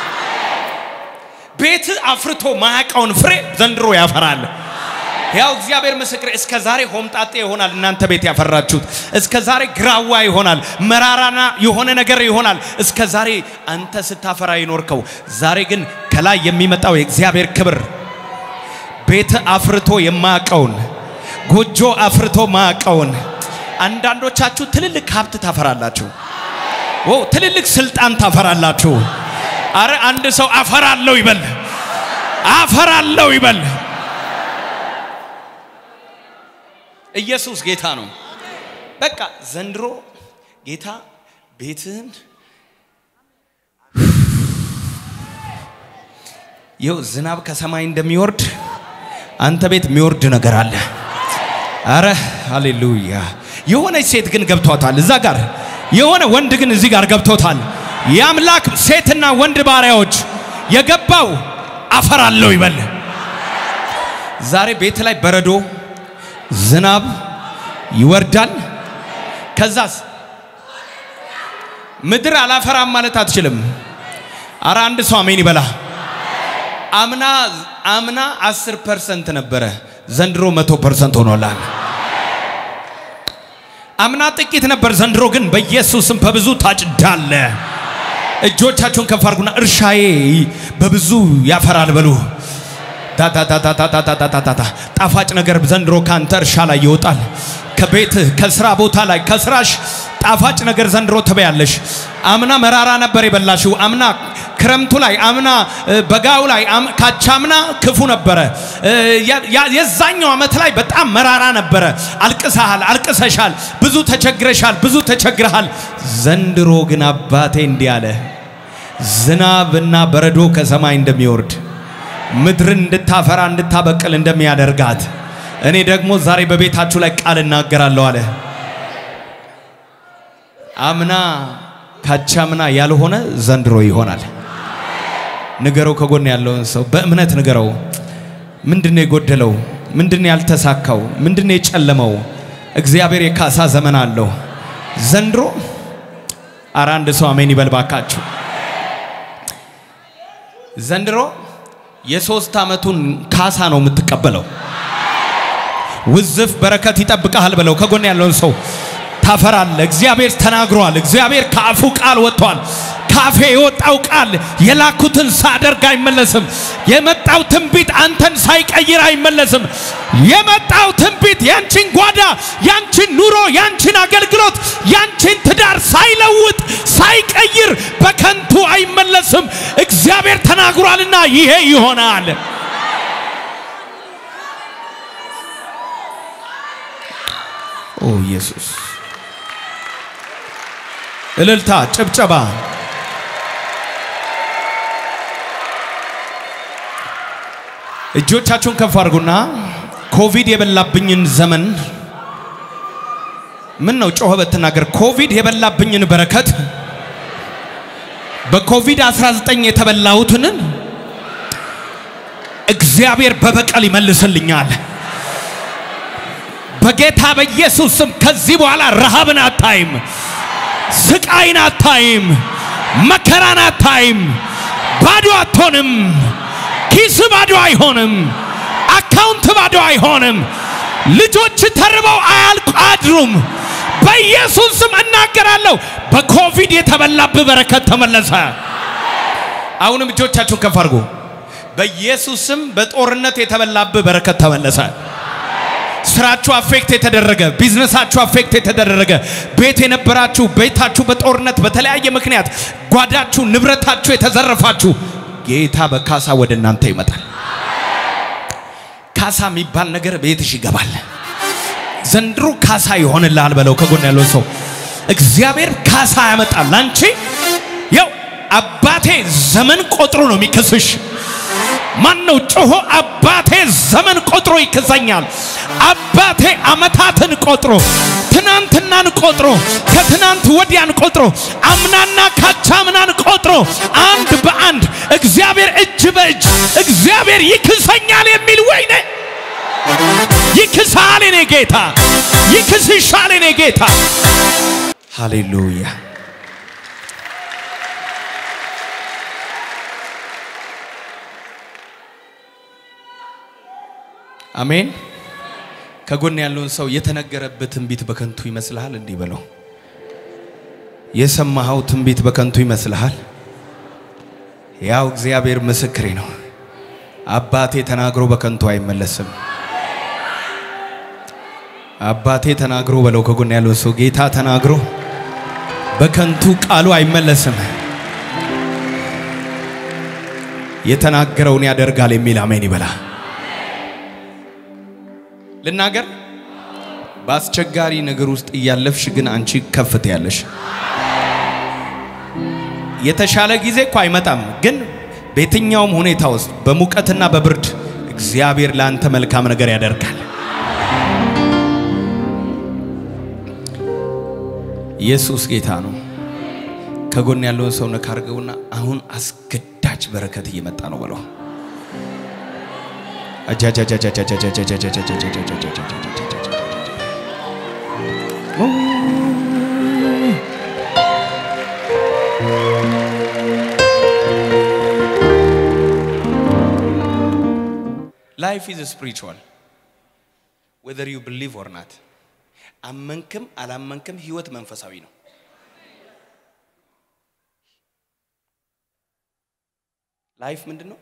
ቤት አፍርቶ ማያቀውን ፍሬ ዘንድሮ ያፈራል። ያው እግዚአብሔር ምስክር እስከ ዛሬ ሆምጣጤ ይሆናል እናንተ ቤት ያፈራችሁት። እስከ ዛሬ ግራዋ ይሆናል፣ መራራና የሆነ ነገር ይሆናል። እስከ ዛሬ አንተ ስታፈራ ይኖርከው። ዛሬ ግን ከላይ የሚመጣው የእግዚአብሔር ክብር ቤት አፍርቶ የማያቀውን ጎጆ አፍርቶ ማያቀውን አንዳንዶቻችሁ ትልልቅ ሀብት ታፈራላችሁ። ኦ ትልልቅ ስልጣን ታፈራላችሁ። አረ አንድ ሰው አፈራለሁ ይበል፣ አፈራለሁ ይበል። ኢየሱስ ጌታ ነው። በቃ ዘንድሮ ጌታ ቤትህን ይኸው ዝናብ ከሰማይ እንደሚወርድ አንተ ቤት የሚወርድ ነገር አለ። አረ ሃሌሉያ! የሆነች ሴት ግን ገብቷታል እዛ ጋር፣ የሆነ ወንድ ግን እዚህ ጋር ገብቶታል። የአምላክ ሴትና ወንድ ባሪያዎች የገባው አፈራለሁ ይበል። ዛሬ ቤት ላይ በረዶ ዝናብ ይወርዳል። ከዛስ ምድር አላፈራም ማለት አትችልም። አረ አንድ ሰው አሜን ይበላ። አምና አምና 10 ፐርሰንት ነበረ፣ ዘንድሮ መቶ ፐርሰንት ሆኖላል። አምና ጥቂት ነበር፣ ዘንድሮ ግን በኢየሱስም በብዙ ታጭዳለ። እጆቻችሁን ከፍ አድርጉና እርሻዬ በብዙ ያፈራል በሉ። ታታታታታታታታታ ጣፋጭ ነገር ዘንድሮ ካንተ እርሻ ላይ ይወጣል። ከቤትህ ከስራ ቦታ ላይ ከስራሽ ጣፋጭ ነገር ዘንድሮ ትበያለሽ። አምና መራራ ነበር የበላሽው። አምና ክረምቱ ላይ አምና በጋው ላይ ካቻምና ክፉ ነበረ። የዛኛው ዓመት ላይ በጣም መራራ ነበረ። አልቅሰሃል፣ አልቅሰሻል፣ ብዙ ተቸግረሻል፣ ብዙ ተቸግረሃል። ዘንድሮ ግን አባቴ እንዲህ አለ፣ ዝናብና በረዶ ከሰማይ እንደሚወርድ ምድርን እንድታፈራ እንድታበቅል እንደሚያደርጋት እኔ ደግሞ ዛሬ በቤታችሁ ላይ ቃል እናገራለሁ አለ። አምና ካቻምና ያልሆነ ዘንድሮ ይሆናል። ንገረው፣ ከጎን ያለውን ሰው በእምነት ንገረው። ምንድነው የጎደለው? ምንድነው ያልተሳካው? ምንድነው የጨለመው? እግዚአብሔር የካሳ ዘመን አለው ዘንድሮ። አረ አንድ ሰው አሜን ይበል ባካችሁ። ዘንድሮ የሶስት ዓመቱን ካሳ ነው የምትቀበለው። ውዝፍ በረከት ይጠብቀሃል በለው። ከጎን ያለውን ሰው ታፈራለ። እግዚአብሔር ተናግሯል። እግዚአብሔር ከአፉ ቃል ወጥቷል። ካፌ የወጣው ቃል የላኩትን ሳደርግ አይመለስም። የመጣው ትንቢት አንተን ሳይቀይር አይመለስም። የመጣው ትንቢት ያንቺን ጓዳ፣ ያንቺን ኑሮ፣ ያንቺን አገልግሎት፣ ያንቺን ትዳር ሳይለውጥ ሳይቀይር በከንቱ አይመለስም። እግዚአብሔር ተናግሯልና ይሄ ይሆናል። ኦ ኢየሱስ! እልልታ፣ ጭብጨባ። እጆቻችሁን ከፍ አድርጉና ኮቪድ የበላብኝን ዘመን ምን ነው ጮኸ በትናገር ኮቪድ የበላብኝን በረከት በኮቪድ 19 የተበላሁትን እግዚአብሔር በበቀል ይመልስልኛል። በጌታ በኢየሱስ ስም ከዚህ በኋላ ረሃብን አታይም፣ ስቃይን አታይም፣ መከራን አታይም። ባዶ አትሆንም። ኪስ ባዶ አይሆንም። አካውንት ባዶ አይሆንም። ልጆች ተርበው አያልቁ አድሩም። በኢየሱስ ስም እናገራለሁ። በኮቪድ የተበላብህ በረከት ተመለሰ። አሁንም እጆቻችሁን ከፍ አድርጉ። በኢየሱስ ስም በጦርነት የተበላብህ በረከት ተመለሰ። ስራችሁ አፌክት የተደረገ ቢዝነሳችሁ አፌክት የተደረገ ቤት የነበራችሁ ቤታችሁ በጦርነት በተለያየ ምክንያት ጓዳችሁ ንብረታችሁ የተዘረፋችሁ ጌታ በካሳ ወደ እናንተ ይመጣል። ካሳ የሚባል ነገር ቤትሽ ይገባል። ዘንድሮ ካሳ ይሆንልሃል በለው። ከጎን ያለው ሰው እግዚአብሔር ካሳ ያመጣል። አንቺ ያው አባቴ ዘመን ቆጥሮ ነው የሚክስሽ። ማን ነው ጮሆ አባቴ ዘመን ቆጥሮ ይክሰኛል? አባቴ አመታትን ቆጥሮ ትናንትናን ቆጥሮ ከትናንት ወዲያን ቆጥሮ አምናና ካቻምናን ቆጥሮ አንድ በአንድ እግዚአብሔር እጅ በእጅ እግዚአብሔር ይክሰኛል የሚል ወይኔ ይክሳል የኔ ጌታ፣ ይክስሻል የኔ ጌታ። ሃሌሉያ አሜን። ከጎን ያለውን ሰው የተነገረበት ትንቢት በከንቱ ይመስልሃል? እንዲህ በለው። የሰማኸው ትንቢት በከንቱ ይመስልሃል? ያው እግዚአብሔር ምስክሬ ነው። አባቴ ተናግሮ በከንቱ አይመለስም። አባቴ ተናግሮ በለው። ከጎን ያለውን ሰው ጌታ ተናግሮ በከንቱ ቃሉ አይመለስም። የተናገረውን ያደርጋል የሚል አሜን ይበላ። ልናገር በአስቸጋሪ ነገር ውስጥ እያለፍሽ ግን አንቺ ከፍት ያለሽ የተሻለ ጊዜ እኮ አይመጣም፣ ግን በየትኛውም ሁኔታ ውስጥ በሙቀትና በብርድ እግዚአብሔር ለአንተ መልካም ነገር ያደርጋል። ኢየሱስ ጌታ ነው። ከጎን ያለውን ሰው ነካ አድርገውና አሁን አስገዳጅ በረከት እየመጣ ነው በለው። ላይፍ ኢዝ ስፒሪቹዋል ዌዘር ዩ ብሊቭ ኦር ናት። አመንክም አላመንክም ህይወት መንፈሳዊ ነው። ላይፍ ምንድን ነው?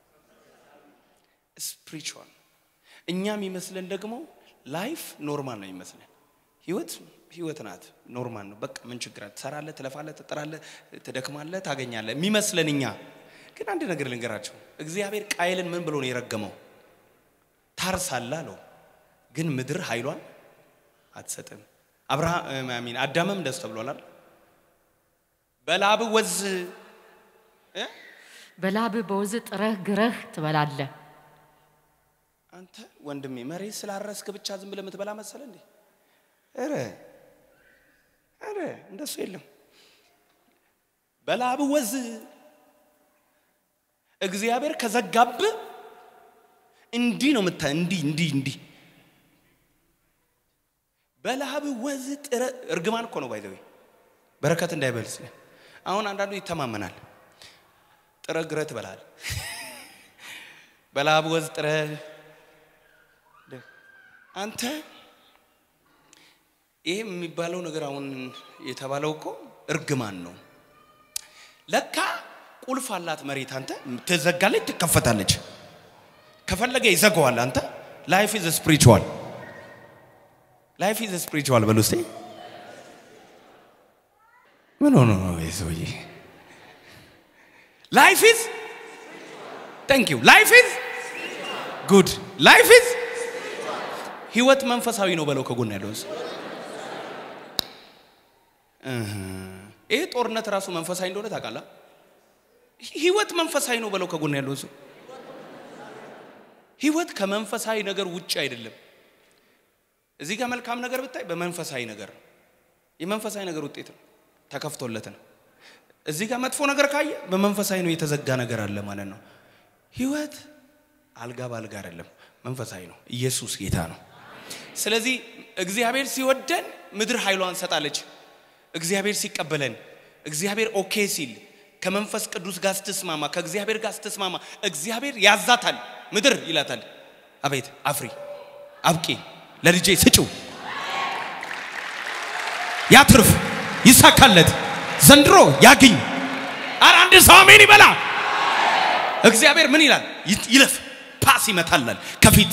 ስፒሪቹዋል። እኛ የሚመስለን ደግሞ ላይፍ ኖርማል ነው የሚመስለን። ህይወት ህይወት ናት፣ ኖርማል ነው። በቃ ምን ችግር አለ? ትሰራለህ፣ ትለፋለህ፣ ትጥራለህ፣ ትደክማለህ፣ ታገኛለህ የሚመስለን እኛ። ግን አንድ ነገር ልንገራቸው፣ እግዚአብሔር ቃየልን ምን ብሎ ነው የረገመው? ታርሳለህ አለው፣ ግን ምድር ኃይሏን አትሰጥም። አብርሃም አሚን አዳምም ደስ ተብሏል አይደል? በላብ ወዝ እ በላብ በወዝ ጥረህ ግረህ ትበላለህ። አንተ ወንድሜ መሬት ስላረስክ ብቻ ዝም ብለህ የምትበላ መሰለ እንዴ? ኧረ ኧረ እንደሱ የለም። በላብ ወዝ እግዚአብሔር ከዘጋብ እንዲህ ነው ምታ እንዲህ እንዲህ እንዲህ በላብ ወዝ ጥረ እርግማን እኮ ነው ባይዘዌ በረከት እንዳይበልስ አሁን አንዳንዱ ይተማመናል። ጥረ ግረ ትበላል። በላብ ወዝ ጥረ አንተ ይሄ የሚባለው ነገር አሁን የተባለው እኮ እርግማን ነው። ለካ ቁልፍ አላት መሬት። አንተ ትዘጋለች፣ ትከፈታለች። ከፈለገ ይዘጋዋል። አንተ ላይፍ ኢዝ ስፒሪቹዋል ላይፍ ኢዝ ስፒሪቹዋል በሉ እስቲ። ምን ሆኖ ነው ይህ ሰውዬ? ላይፍ ኢዝ ታንክ ዩ ላይፍ ኢዝ ጉድ ላይፍ ኢዝ ህይወት መንፈሳዊ ነው በለው ከጎን ያለውን ሰው። ይሄ ጦርነት ራሱ መንፈሳዊ እንደሆነ ታውቃለህ? ህይወት መንፈሳዊ ነው በለው ከጎን ያለውን ሰው። ህይወት ከመንፈሳዊ ነገር ውጭ አይደለም። እዚህ ጋር መልካም ነገር ብታይ በመንፈሳዊ ነገር ነው። የመንፈሳዊ ነገር ውጤት ነው፣ ተከፍቶለት ነው። እዚህ ጋር መጥፎ ነገር ካየ በመንፈሳዊ ነው የተዘጋ ነገር አለ ማለት ነው። ህይወት አልጋ ባልጋ አይደለም፣ መንፈሳዊ ነው። ኢየሱስ ጌታ ነው። ስለዚህ እግዚአብሔር ሲወደን ምድር ኃይሏን ሰጣለች። እግዚአብሔር ሲቀበለን፣ እግዚአብሔር ኦኬ ሲል ከመንፈስ ቅዱስ ጋር ስትስማማ፣ ከእግዚአብሔር ጋር ስትስማማ እግዚአብሔር ያዛታል። ምድር ይላታል፣ አቤት አፍሪ፣ አብቂ፣ ለልጄ ስጪው፣ ያትርፍ፣ ይሳካለት፣ ዘንድሮ ያግኝ። አረ አንድ ሰው አሜን ይበላ። እግዚአብሔር ምን ይላል? ይለፍ፣ ፓስ ይመታላል ከፊት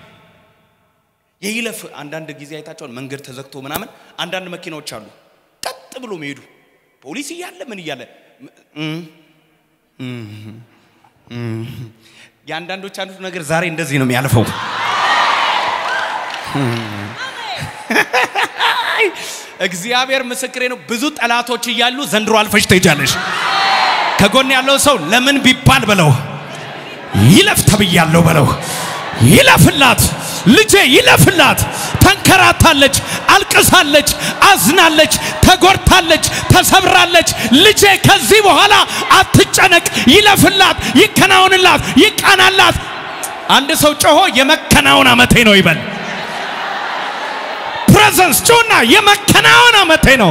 የይለፍ አንዳንድ ጊዜ አይታቸዋል። መንገድ ተዘግቶ ምናምን አንዳንድ መኪናዎች አሉ ቀጥ ብሎ መሄዱ ፖሊስ እያለ ምን እያለ የአንዳንዶች አንዱ ነገር ዛሬ እንደዚህ ነው የሚያልፈው። እግዚአብሔር ምስክሬ ነው። ብዙ ጠላቶች እያሉ ዘንድሮ አልፈሽ ትሄጃለሽ። ከጎን ያለው ሰው ለምን ቢባል በለው ይለፍ ተብያለሁ በለው ይለፍላት ልጄ ይለፍላት። ተንከራታለች፣ አልቅሳለች፣ አዝናለች፣ ተጎድታለች፣ ተሰብራለች። ልጄ ከዚህ በኋላ አትጨነቅ፣ ይለፍላት፣ ይከናወንላት፣ ይቃናላት። አንድ ሰው ጮሆ የመከናወን ዓመቴ ነው ይበል። ፕሬዘንስ ጮና የመከናወን ዓመቴ ነው።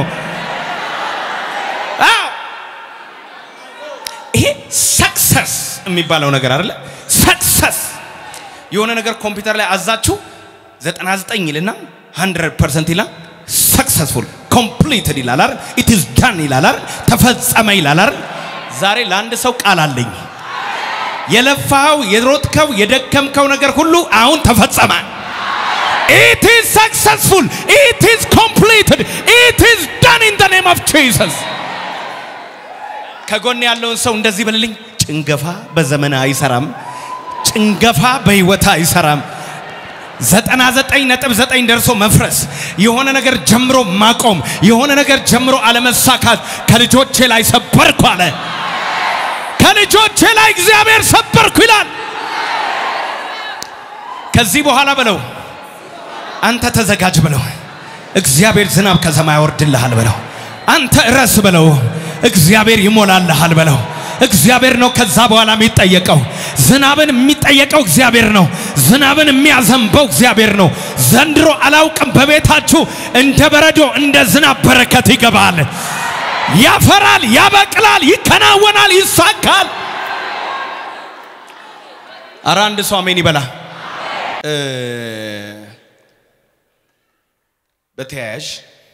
አዎ ይሄ ሰክሰስ የሚባለው ነገር አይደለ? ሰክሰስ የሆነ ነገር ኮምፒውተር ላይ አዛችሁ 99 ይልና 100% ይላል ሰክሰስፉል ኮምፕሊትድ ይላል አይደል ኢት ኢዝ ዳን ይላል አይደል ተፈጸመ ይላል አይደል ዛሬ ለአንድ ሰው ቃል አለኝ የለፋው የሮጥከው የደከምከው ነገር ሁሉ አሁን ተፈጸመ ኢት ኢዝ ሰክሰስፉል ኢት ኢዝ ኮምፕሊትድ ኢት ኢዝ ዳን ኢን ዘ ኔም ኦፍ ጂሰስ ከጎን ያለውን ሰው እንደዚህ በልልኝ ጭንገፋ በዘመን አይሰራም ጭንገፋ በህይወት አይሰራም። ዘጠና ዘጠኝ ነጥብ ዘጠኝ ደርሶ መፍረስ፣ የሆነ ነገር ጀምሮ ማቆም፣ የሆነ ነገር ጀምሮ አለመሳካት ከልጆቼ ላይ ሰበርኩ አለ። ከልጆቼ ላይ እግዚአብሔር ሰበርኩ ይላል። ከዚህ በኋላ በለው አንተ ተዘጋጅ በለው እግዚአብሔር ዝናብ ከሰማይ ያወርድልሃል በለው። አንተ እረስ በለው እግዚአብሔር ይሞላልሃል በለው። እግዚአብሔር ነው ከዛ በኋላ የሚጠየቀው። ዝናብን የሚጠየቀው እግዚአብሔር ነው። ዝናብን የሚያዘንበው እግዚአብሔር ነው። ዘንድሮ አላውቅም፣ በቤታችሁ እንደ በረዶ እንደ ዝናብ በረከት ይገባል፣ ያፈራል፣ ያበቅላል፣ ይከናወናል፣ ይሳካል። አረ አንድ ሰው አሜን ይበላ። በተያያዥ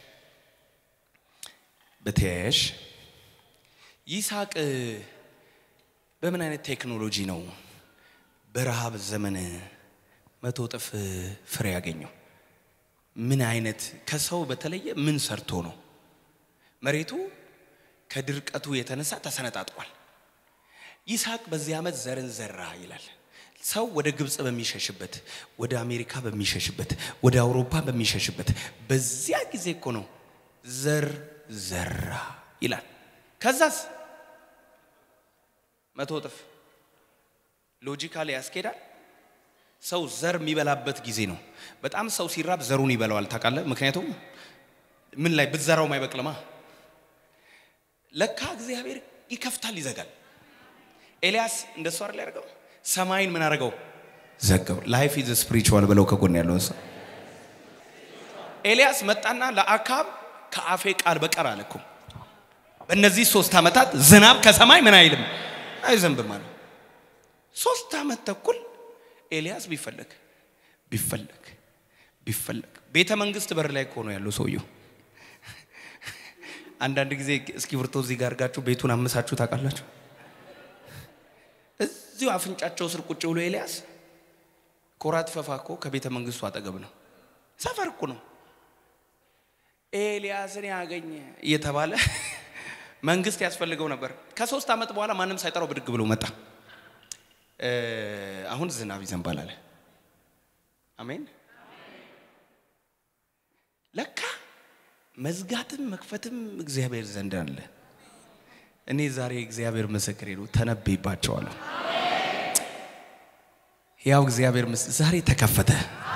በተያያዥ ይስሐቅ በምን አይነት ቴክኖሎጂ ነው በረሃብ ዘመን መቶ እጥፍ ፍሬ ያገኘው? ምን አይነት ከሰው በተለየ ምን ሰርቶ ነው? መሬቱ ከድርቀቱ የተነሳ ተሰነጣጥቋል። ይስሐቅ በዚህ ዓመት ዘርን ዘራ ይላል። ሰው ወደ ግብፅ በሚሸሽበት ወደ አሜሪካ በሚሸሽበት ወደ አውሮፓ በሚሸሽበት በዚያ ጊዜ እኮ ነው ዘር ዘራ ይላል። ከዛስ መቶ እጥፍ ሎጂካሊ ያስኬዳል። ሰው ዘር የሚበላበት ጊዜ ነው። በጣም ሰው ሲራብ ዘሩን ይበላዋል። ታውቃለህ? ምክንያቱም ምን ላይ ብትዘራውም አይበቅልማ። ለካ እግዚአብሔር ይከፍታል፣ ይዘጋል። ኤልያስ እንደሱ አይደል ያደርገው? ሰማይን ምን አደረገው? ዘጋው። ላይፍ ኢዝ ስፒሪቹዋል ብለው ከጎን ያለውን ሰው ኤልያስ መጣና ለአካብ ከአፌ ቃል በቀር አለ እኮ በእነዚህ ሶስት ዓመታት ዝናብ ከሰማይ ምን አይልም አይዘንብም አለ። ሶስት ዓመት ተኩል ኤልያስ ቢፈለግ ቢፈለግ ቢፈለግ ቤተ መንግስት በር ላይ እኮ ነው ያለው ሰውየው። አንዳንድ ጊዜ እስክሪብቶ እዚህ ጋር አድርጋችሁ ቤቱን አምሳችሁ ታውቃላችሁ። እዚሁ አፍንጫቸው ስር ቁጭ ብሎ ኤልያስ ኮራት ፈፋ እኮ ከቤተ መንግስቱ አጠገብ ነው፣ ሰፈር እኮ ነው። ኤልያስን ያገኘ እየተባለ መንግስት ያስፈልገው ነበር። ከሶስት ዓመት በኋላ ማንም ሳይጠራው ብድግ ብሎ መጣ። አሁን ዝናብ ይዘንባል አለ። አሜን። ለካ መዝጋትም መክፈትም እግዚአብሔር ዘንድ አለ። እኔ ዛሬ እግዚአብሔር ምስክሬ ነው፣ ተነብይባቸዋለሁ። ያው እግዚአብሔር ምስ ዛሬ ተከፈተ።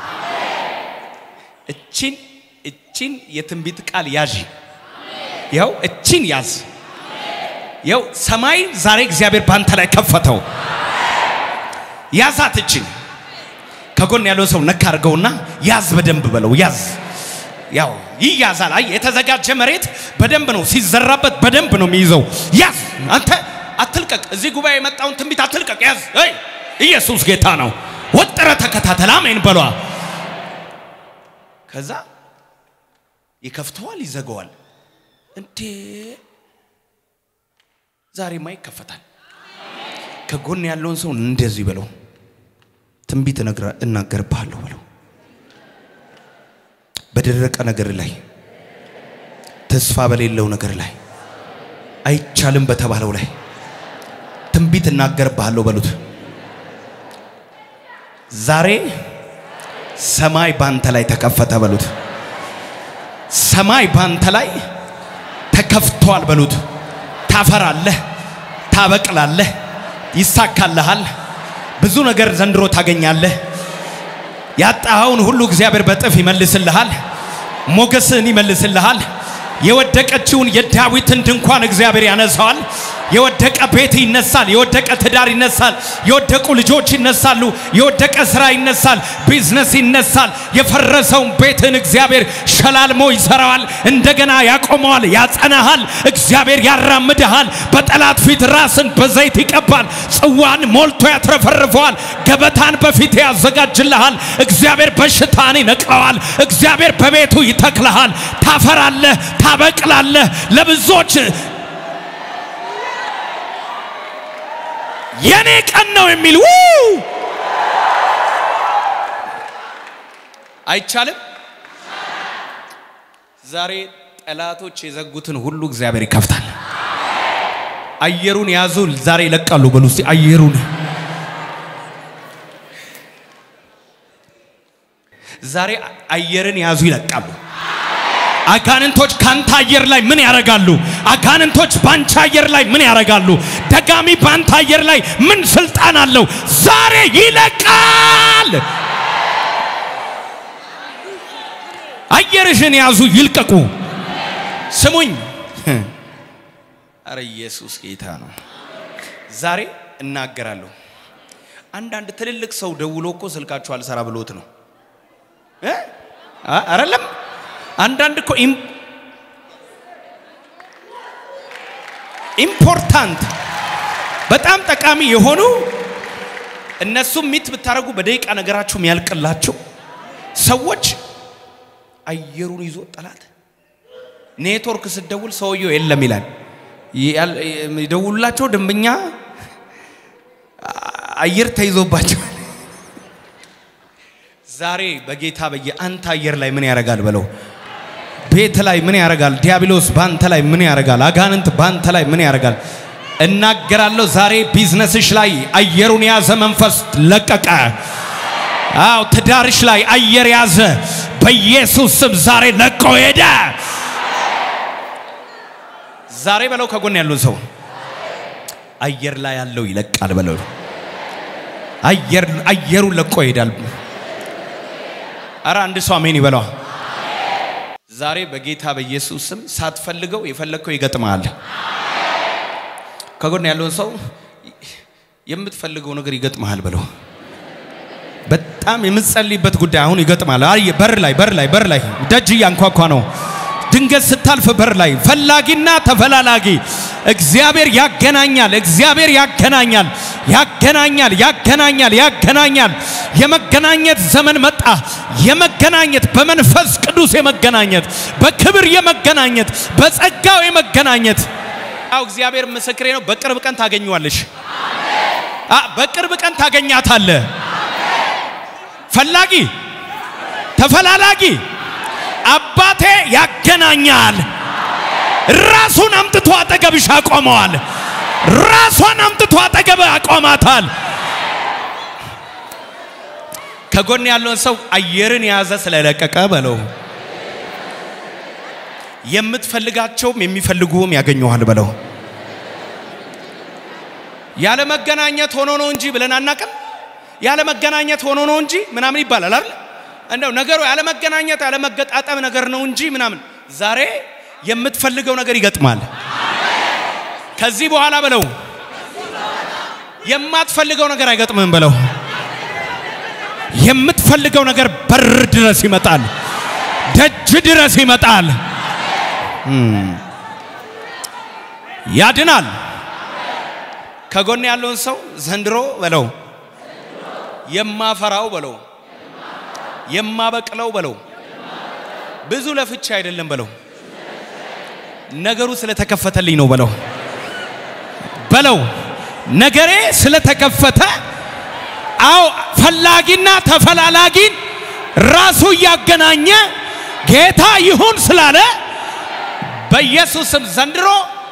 እቺን እቺን የትንቢት ቃል ያዥ። ያው እቺን ያዝ። ያው ሰማይ ዛሬ እግዚአብሔር ባንተ ላይ ከፈተው። ያዛት እቺን። ከጎን ያለው ሰው ነካ አድርገውና ያዝ፣ በደንብ በለው ያዝ። ያው ይያዛል። አይ የተዘጋጀ መሬት በደንብ ነው ሲዘራበት በደንብ ነው የሚይዘው። ያዝ አንተ አትልቀቅ። እዚህ ጉባኤ የመጣውን ትንቢት አትልቀቅ፣ ያዝ። አይ ኢየሱስ ጌታ ነው። ወጥረ ተከታተል። አሜን በሏ። ከዛ ይከፍተዋል፣ ይዘገዋል። እንዴ ዛሬማ ይከፈታል። ከጎን ያለውን ሰው እንደዚህ በለው፣ ትንቢት እናገርብሃለሁ በለው። በደረቀ ነገር ላይ ተስፋ በሌለው ነገር ላይ አይቻልም በተባለው ላይ ትንቢት እናገርብሃለሁ በሉት። ዛሬ ሰማይ ባንተ ላይ ተከፈተ በሉት። ሰማይ ባንተ ላይ ተከፍቷል በሉት። ታፈራለህ፣ ታበቅላለህ፣ ይሳካልሃል። ብዙ ነገር ዘንድሮ ታገኛለህ። ያጣኸውን ሁሉ እግዚአብሔር በጥፍ ይመልስልሃል። ሞገስህን ይመልስልሃል። የወደቀችውን የዳዊትን ድንኳን እግዚአብሔር ያነሳዋል። የወደቀ ቤት ይነሳል። የወደቀ ትዳር ይነሳል። የወደቁ ልጆች ይነሳሉ። የወደቀ ስራ ይነሳል። ቢዝነስ ይነሳል። የፈረሰውን ቤትን እግዚአብሔር ሸላልሞ ይሰራዋል። እንደገና ያቆመዋል፣ ያጸናሃል። እግዚአብሔር ያራምድሃል። በጠላት ፊት ራስን በዘይት ይቀባል። ጽዋን ሞልቶ ያትረፈርፈዋል። ገበታን በፊት ያዘጋጅልሃል። እግዚአብሔር በሽታን ይነቅለዋል። እግዚአብሔር በቤቱ ይተክልሃል። ታፈራለህ፣ ታበቅላለህ። ለብዙዎች የኔ ቀን ነው የሚል ው አይቻልም። ዛሬ ጠላቶች የዘጉትን ሁሉ እግዚአብሔር ይከፍታል። አየሩን ያዙ፣ ዛሬ ይለቃሉ። በሉ እስቲ አየሩን ዛሬ አየርን ያዙ ይለቃሉ። አጋንንቶች ካንተ አየር ላይ ምን ያደርጋሉ? አጋንንቶች ባንቺ አየር ላይ ምን ያደርጋሉ? ደጋሚ ባንተ አየር ላይ ምን ስልጣን አለው? ዛሬ ይለቃል። አየርሽን ያዙ ይልቀቁ። ስሙኝ። አረ ኢየሱስ ጌታ ነው። ዛሬ እናገራለሁ። አንዳንድ ትልልቅ ሰው ደውሎ እኮ ስልካችሁ አልሰራ ብሎት ነው እ? አ- አይደለም አንዳንድ እኮ ኢም- ኢምፖርታንት በጣም ጠቃሚ የሆኑ እነሱም ሚት ብታደርጉ በደቂቃ ነገራችሁ የሚያልቅላችሁ ሰዎች አየሩን ይዞ ጠላት ኔትወርክ ስደውል ሰውየው የለም ይላል። ያል- የደውሉላቸው ደንበኛ አየር ተይዞባቸዋል። ዛሬ በጌታ በየ አንተ አየር ላይ ምን ያደርጋል በለው። ቤት ላይ ምን ያደርጋል? ዲያብሎስ ባንተ ላይ ምን ያደርጋል? አጋንንት ባንተ ላይ ምን ያደርጋል? እናገራለሁ። ዛሬ ቢዝነስሽ ላይ አየሩን የያዘ መንፈስ ለቀቀ። አዎ ትዳርሽ ላይ አየር ያዘ። በኢየሱስ ስም ዛሬ ለቆ ሄደ። ዛሬ በለው ከጎን ያለውን ሰው አየር ላይ ያለው ይለቃል በለው። አየር አየሩን ለቆ ይሄዳል። አረ አንድ ሰው አሜን ይበለዋ። ዛሬ በጌታ በኢየሱስ ስም ሳትፈልገው የፈለግከው ይገጥማል። ከጎን ያለውን ሰው የምትፈልገው ነገር ይገጥመሃል በለው። በጣም የምትጸልይበት ጉዳይ አሁን ይገጥማል። አይ በር ላይ በር ላይ በር ላይ ደጅ እያንኳኳ ነው። ድንገት ስታልፍ በር ላይ ፈላጊና ተፈላላጊ እግዚአብሔር ያገናኛል። እግዚአብሔር ያገናኛል፣ ያገናኛል፣ ያገናኛል፣ ያገናኛል። የመገናኘት ዘመን መጣ። የመገናኘት በመንፈስ ቅዱስ የመገናኘት በክብር የመገናኘት በጸጋው የመገናኘት አው እግዚአብሔር ምስክሬ ነው። በቅርብ ቀን ታገኘዋለሽ። አ በቅርብ ቀን ታገኛታለህ። ፈላጊ ተፈላላጊ አባቴ ያገናኛል። ራሱን አምጥቶ አጠገብሽ አቆመዋል። ራሷን አምጥቶ አጠገብ አቆማታል። ከጎን ያለውን ሰው አየርን የያዘ ስለለቀቀ በለው። የምትፈልጋቸውም የሚፈልጉም ያገኘዋል በለው። ያለ መገናኘት ሆኖ ነው እንጂ ብለን አናቅም። ያለ መገናኘት ሆኖ ነው እንጂ ምናምን ይባላል አይደል? እንደው ነገሩ ያለ መገናኘት ያለ መገጣጠም ነገር ነው እንጂ ምናምን። ዛሬ የምትፈልገው ነገር ይገጥማል። ከዚህ በኋላ በለው የማትፈልገው ነገር አይገጥምህም በለው። የምትፈልገው ነገር በር ድረስ ይመጣል፣ ደጅ ድረስ ይመጣል። እም፣ ያድናል። ከጎን ያለውን ሰው ዘንድሮ በለው የማፈራው በለው የማበቅለው በለው ብዙ ለፍቻ አይደለም በለው ነገሩ ስለተከፈተልኝ ነው በለው በለው ነገሬ ስለተከፈተ አዎ ፈላጊና ተፈላላጊን ራሱ እያገናኘ ጌታ ይሁን ስላለ በኢየሱስም ዘንድሮ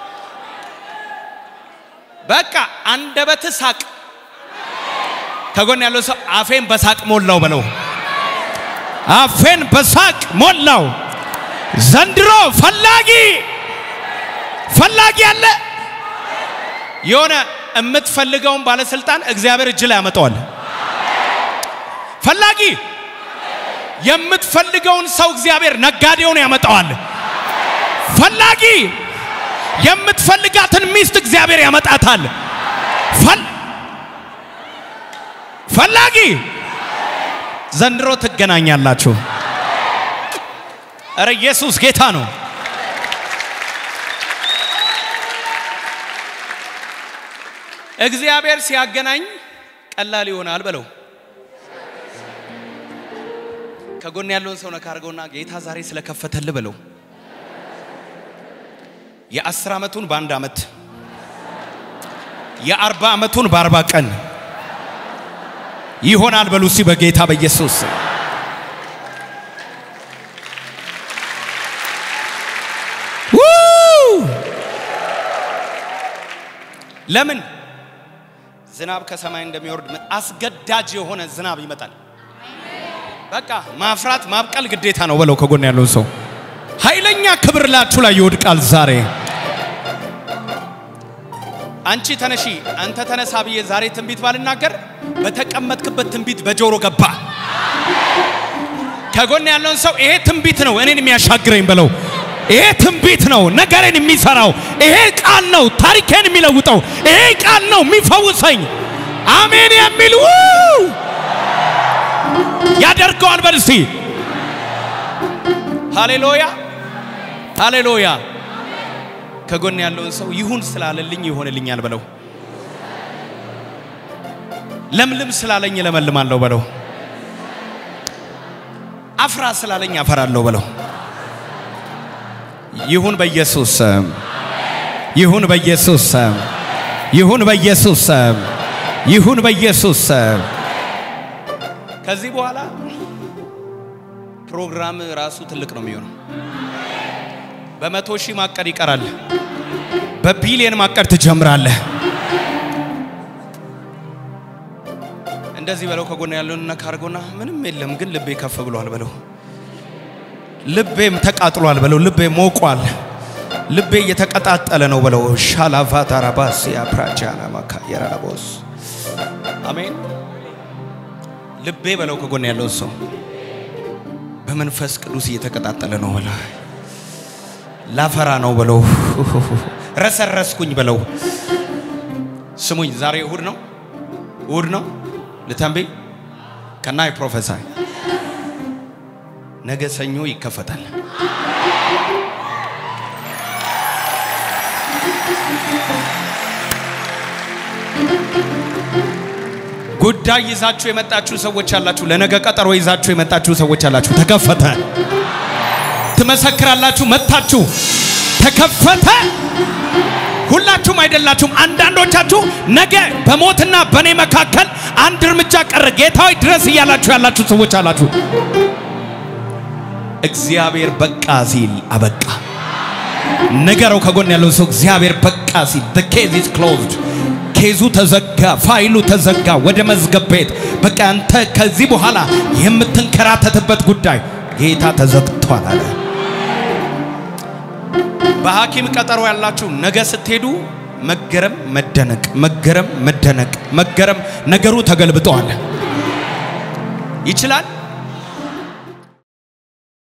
በቃ አንደበት ሳቅ ከጎን ያለው ሰው አፌን በሳቅ ሞላው በለው አፌን በሳቅ ሞላው ዘንድሮ ፈላጊ ፈላጊ አለ የሆነ የምትፈልገውን ባለስልጣን እግዚአብሔር እጅ ላይ ያመጣዋል ፈላጊ የምትፈልገውን ሰው እግዚአብሔር ነጋዴውን ያመጣዋል ፈላጊ የምትፈልጋትን ሚስት እግዚአብሔር ያመጣታል ፈል ፈላጊ ዘንድሮ ትገናኛላችሁ። እረ ኢየሱስ ጌታ ነው። እግዚአብሔር ሲያገናኝ ቀላል ይሆናል በለው። ከጎን ያለውን ሰው ነካ አድርገውና ጌታ ዛሬ ስለከፈተል በለው። የአስር ዓመቱን በአንድ ዓመት የአርባ ዓመቱን በአርባ ቀን ይሆናል በሉ እስቲ በጌታ በኢየሱስ ስም። ው! ለምን ዝናብ ከሰማይ እንደሚወርድ አስገዳጅ የሆነ ዝናብ ይመጣል። በቃ ማፍራት ማብቀል ግዴታ ነው በለው ከጎን ያለውን ሰው። ኃይለኛ ክብር ላችሁ ላይ ይወድቃል ዛሬ። አንቺ ተነሺ፣ አንተ ተነሳ ብዬ ዛሬ ትንቢት ባልናገር በተቀመጥክበት ትንቢት በጆሮ ገባ። ከጎን ያለውን ሰው ይሄ ትንቢት ነው እኔን የሚያሻግረኝ በለው። ይሄ ትንቢት ነው ነገሬን የሚሰራው። ይሄ ቃል ነው ታሪኬን የሚለውጠው። ይሄ ቃል ነው የሚፈውሰኝ። አሜን የሚል ው ያደርገዋል። በል እስቲ ሃሌሉያ ሃሌሉያ። ከጎን ያለውን ሰው ይሁን ስላለልኝ ይሆንልኛል በለው። ለምልም ስላለኝ ለመልማለሁ በለው። አፍራ ስላለኝ አፈራለሁ በለው። ይሁን በኢየሱስ ስም፣ ይሁን በኢየሱስ ስም፣ ይሁን በኢየሱስ ስም፣ ይሁን በኢየሱስ ስም። ከዚህ በኋላ ፕሮግራም ራሱ ትልቅ ነው የሚሆነው። በመቶ ሺህ ማቀድ ይቀራል። በቢሊየን ማቀድ ትጀምራለህ። እንደዚህ በለው። ከጎን ያለውን ነካ አድርጎና ምንም የለም ግን ልቤ ከፍ ብሏል በለው። ልቤም ተቃጥሏል በለው። ልቤ ሞቋል። ልቤ እየተቀጣጠለ ነው በለው። ሻላቫታራባስ ያፕራቻና ማካየራቦስ አሜን። ልቤ በለው። ከጎን ያለው ሰው በመንፈስ ቅዱስ እየተቀጣጠለ ነው በለው። ላፈራ ነው በለው። ረሰረስኩኝ በለው። ስሙኝ፣ ዛሬ እሁድ ነው፣ እሁድ ነው። ልተንብይ ከናይ ፕሮፌሳይ ነገ ሰኞ ይከፈታል። ጉዳይ ይዛችሁ የመጣችሁ ሰዎች አላችሁ። ለነገ ቀጠሮ ይዛችሁ የመጣችሁ ሰዎች አላችሁ። ተከፈተ። ትመሰክራላችሁ። መታችሁ ተከፈተ። ሁላችሁም አይደላችሁም። አንዳንዶቻችሁ ነገ በሞትና በእኔ መካከል አንድ እርምጃ ቀረ ጌታዊ ድረስ እያላችሁ ያላችሁ ሰዎች አላችሁ። እግዚአብሔር በቃ ሲል አበቃ። ንገረው ከጎን ያለው ሰው እግዚአብሔር በቃ ሲል the case is closed ኬዙ ተዘጋ፣ ፋይሉ ተዘጋ። ወደ መዝገብ ቤት በቃ አንተ ከዚህ በኋላ የምትንከራተትበት ጉዳይ ጌታ ተዘግቷል አለ። በሐኪም ቀጠሮ ያላችሁ ነገ ስትሄዱ መገረም፣ መደነቅ፣ መገረም፣ መደነቅ፣ መገረም ነገሩ ተገልብጠዋል። ይችላል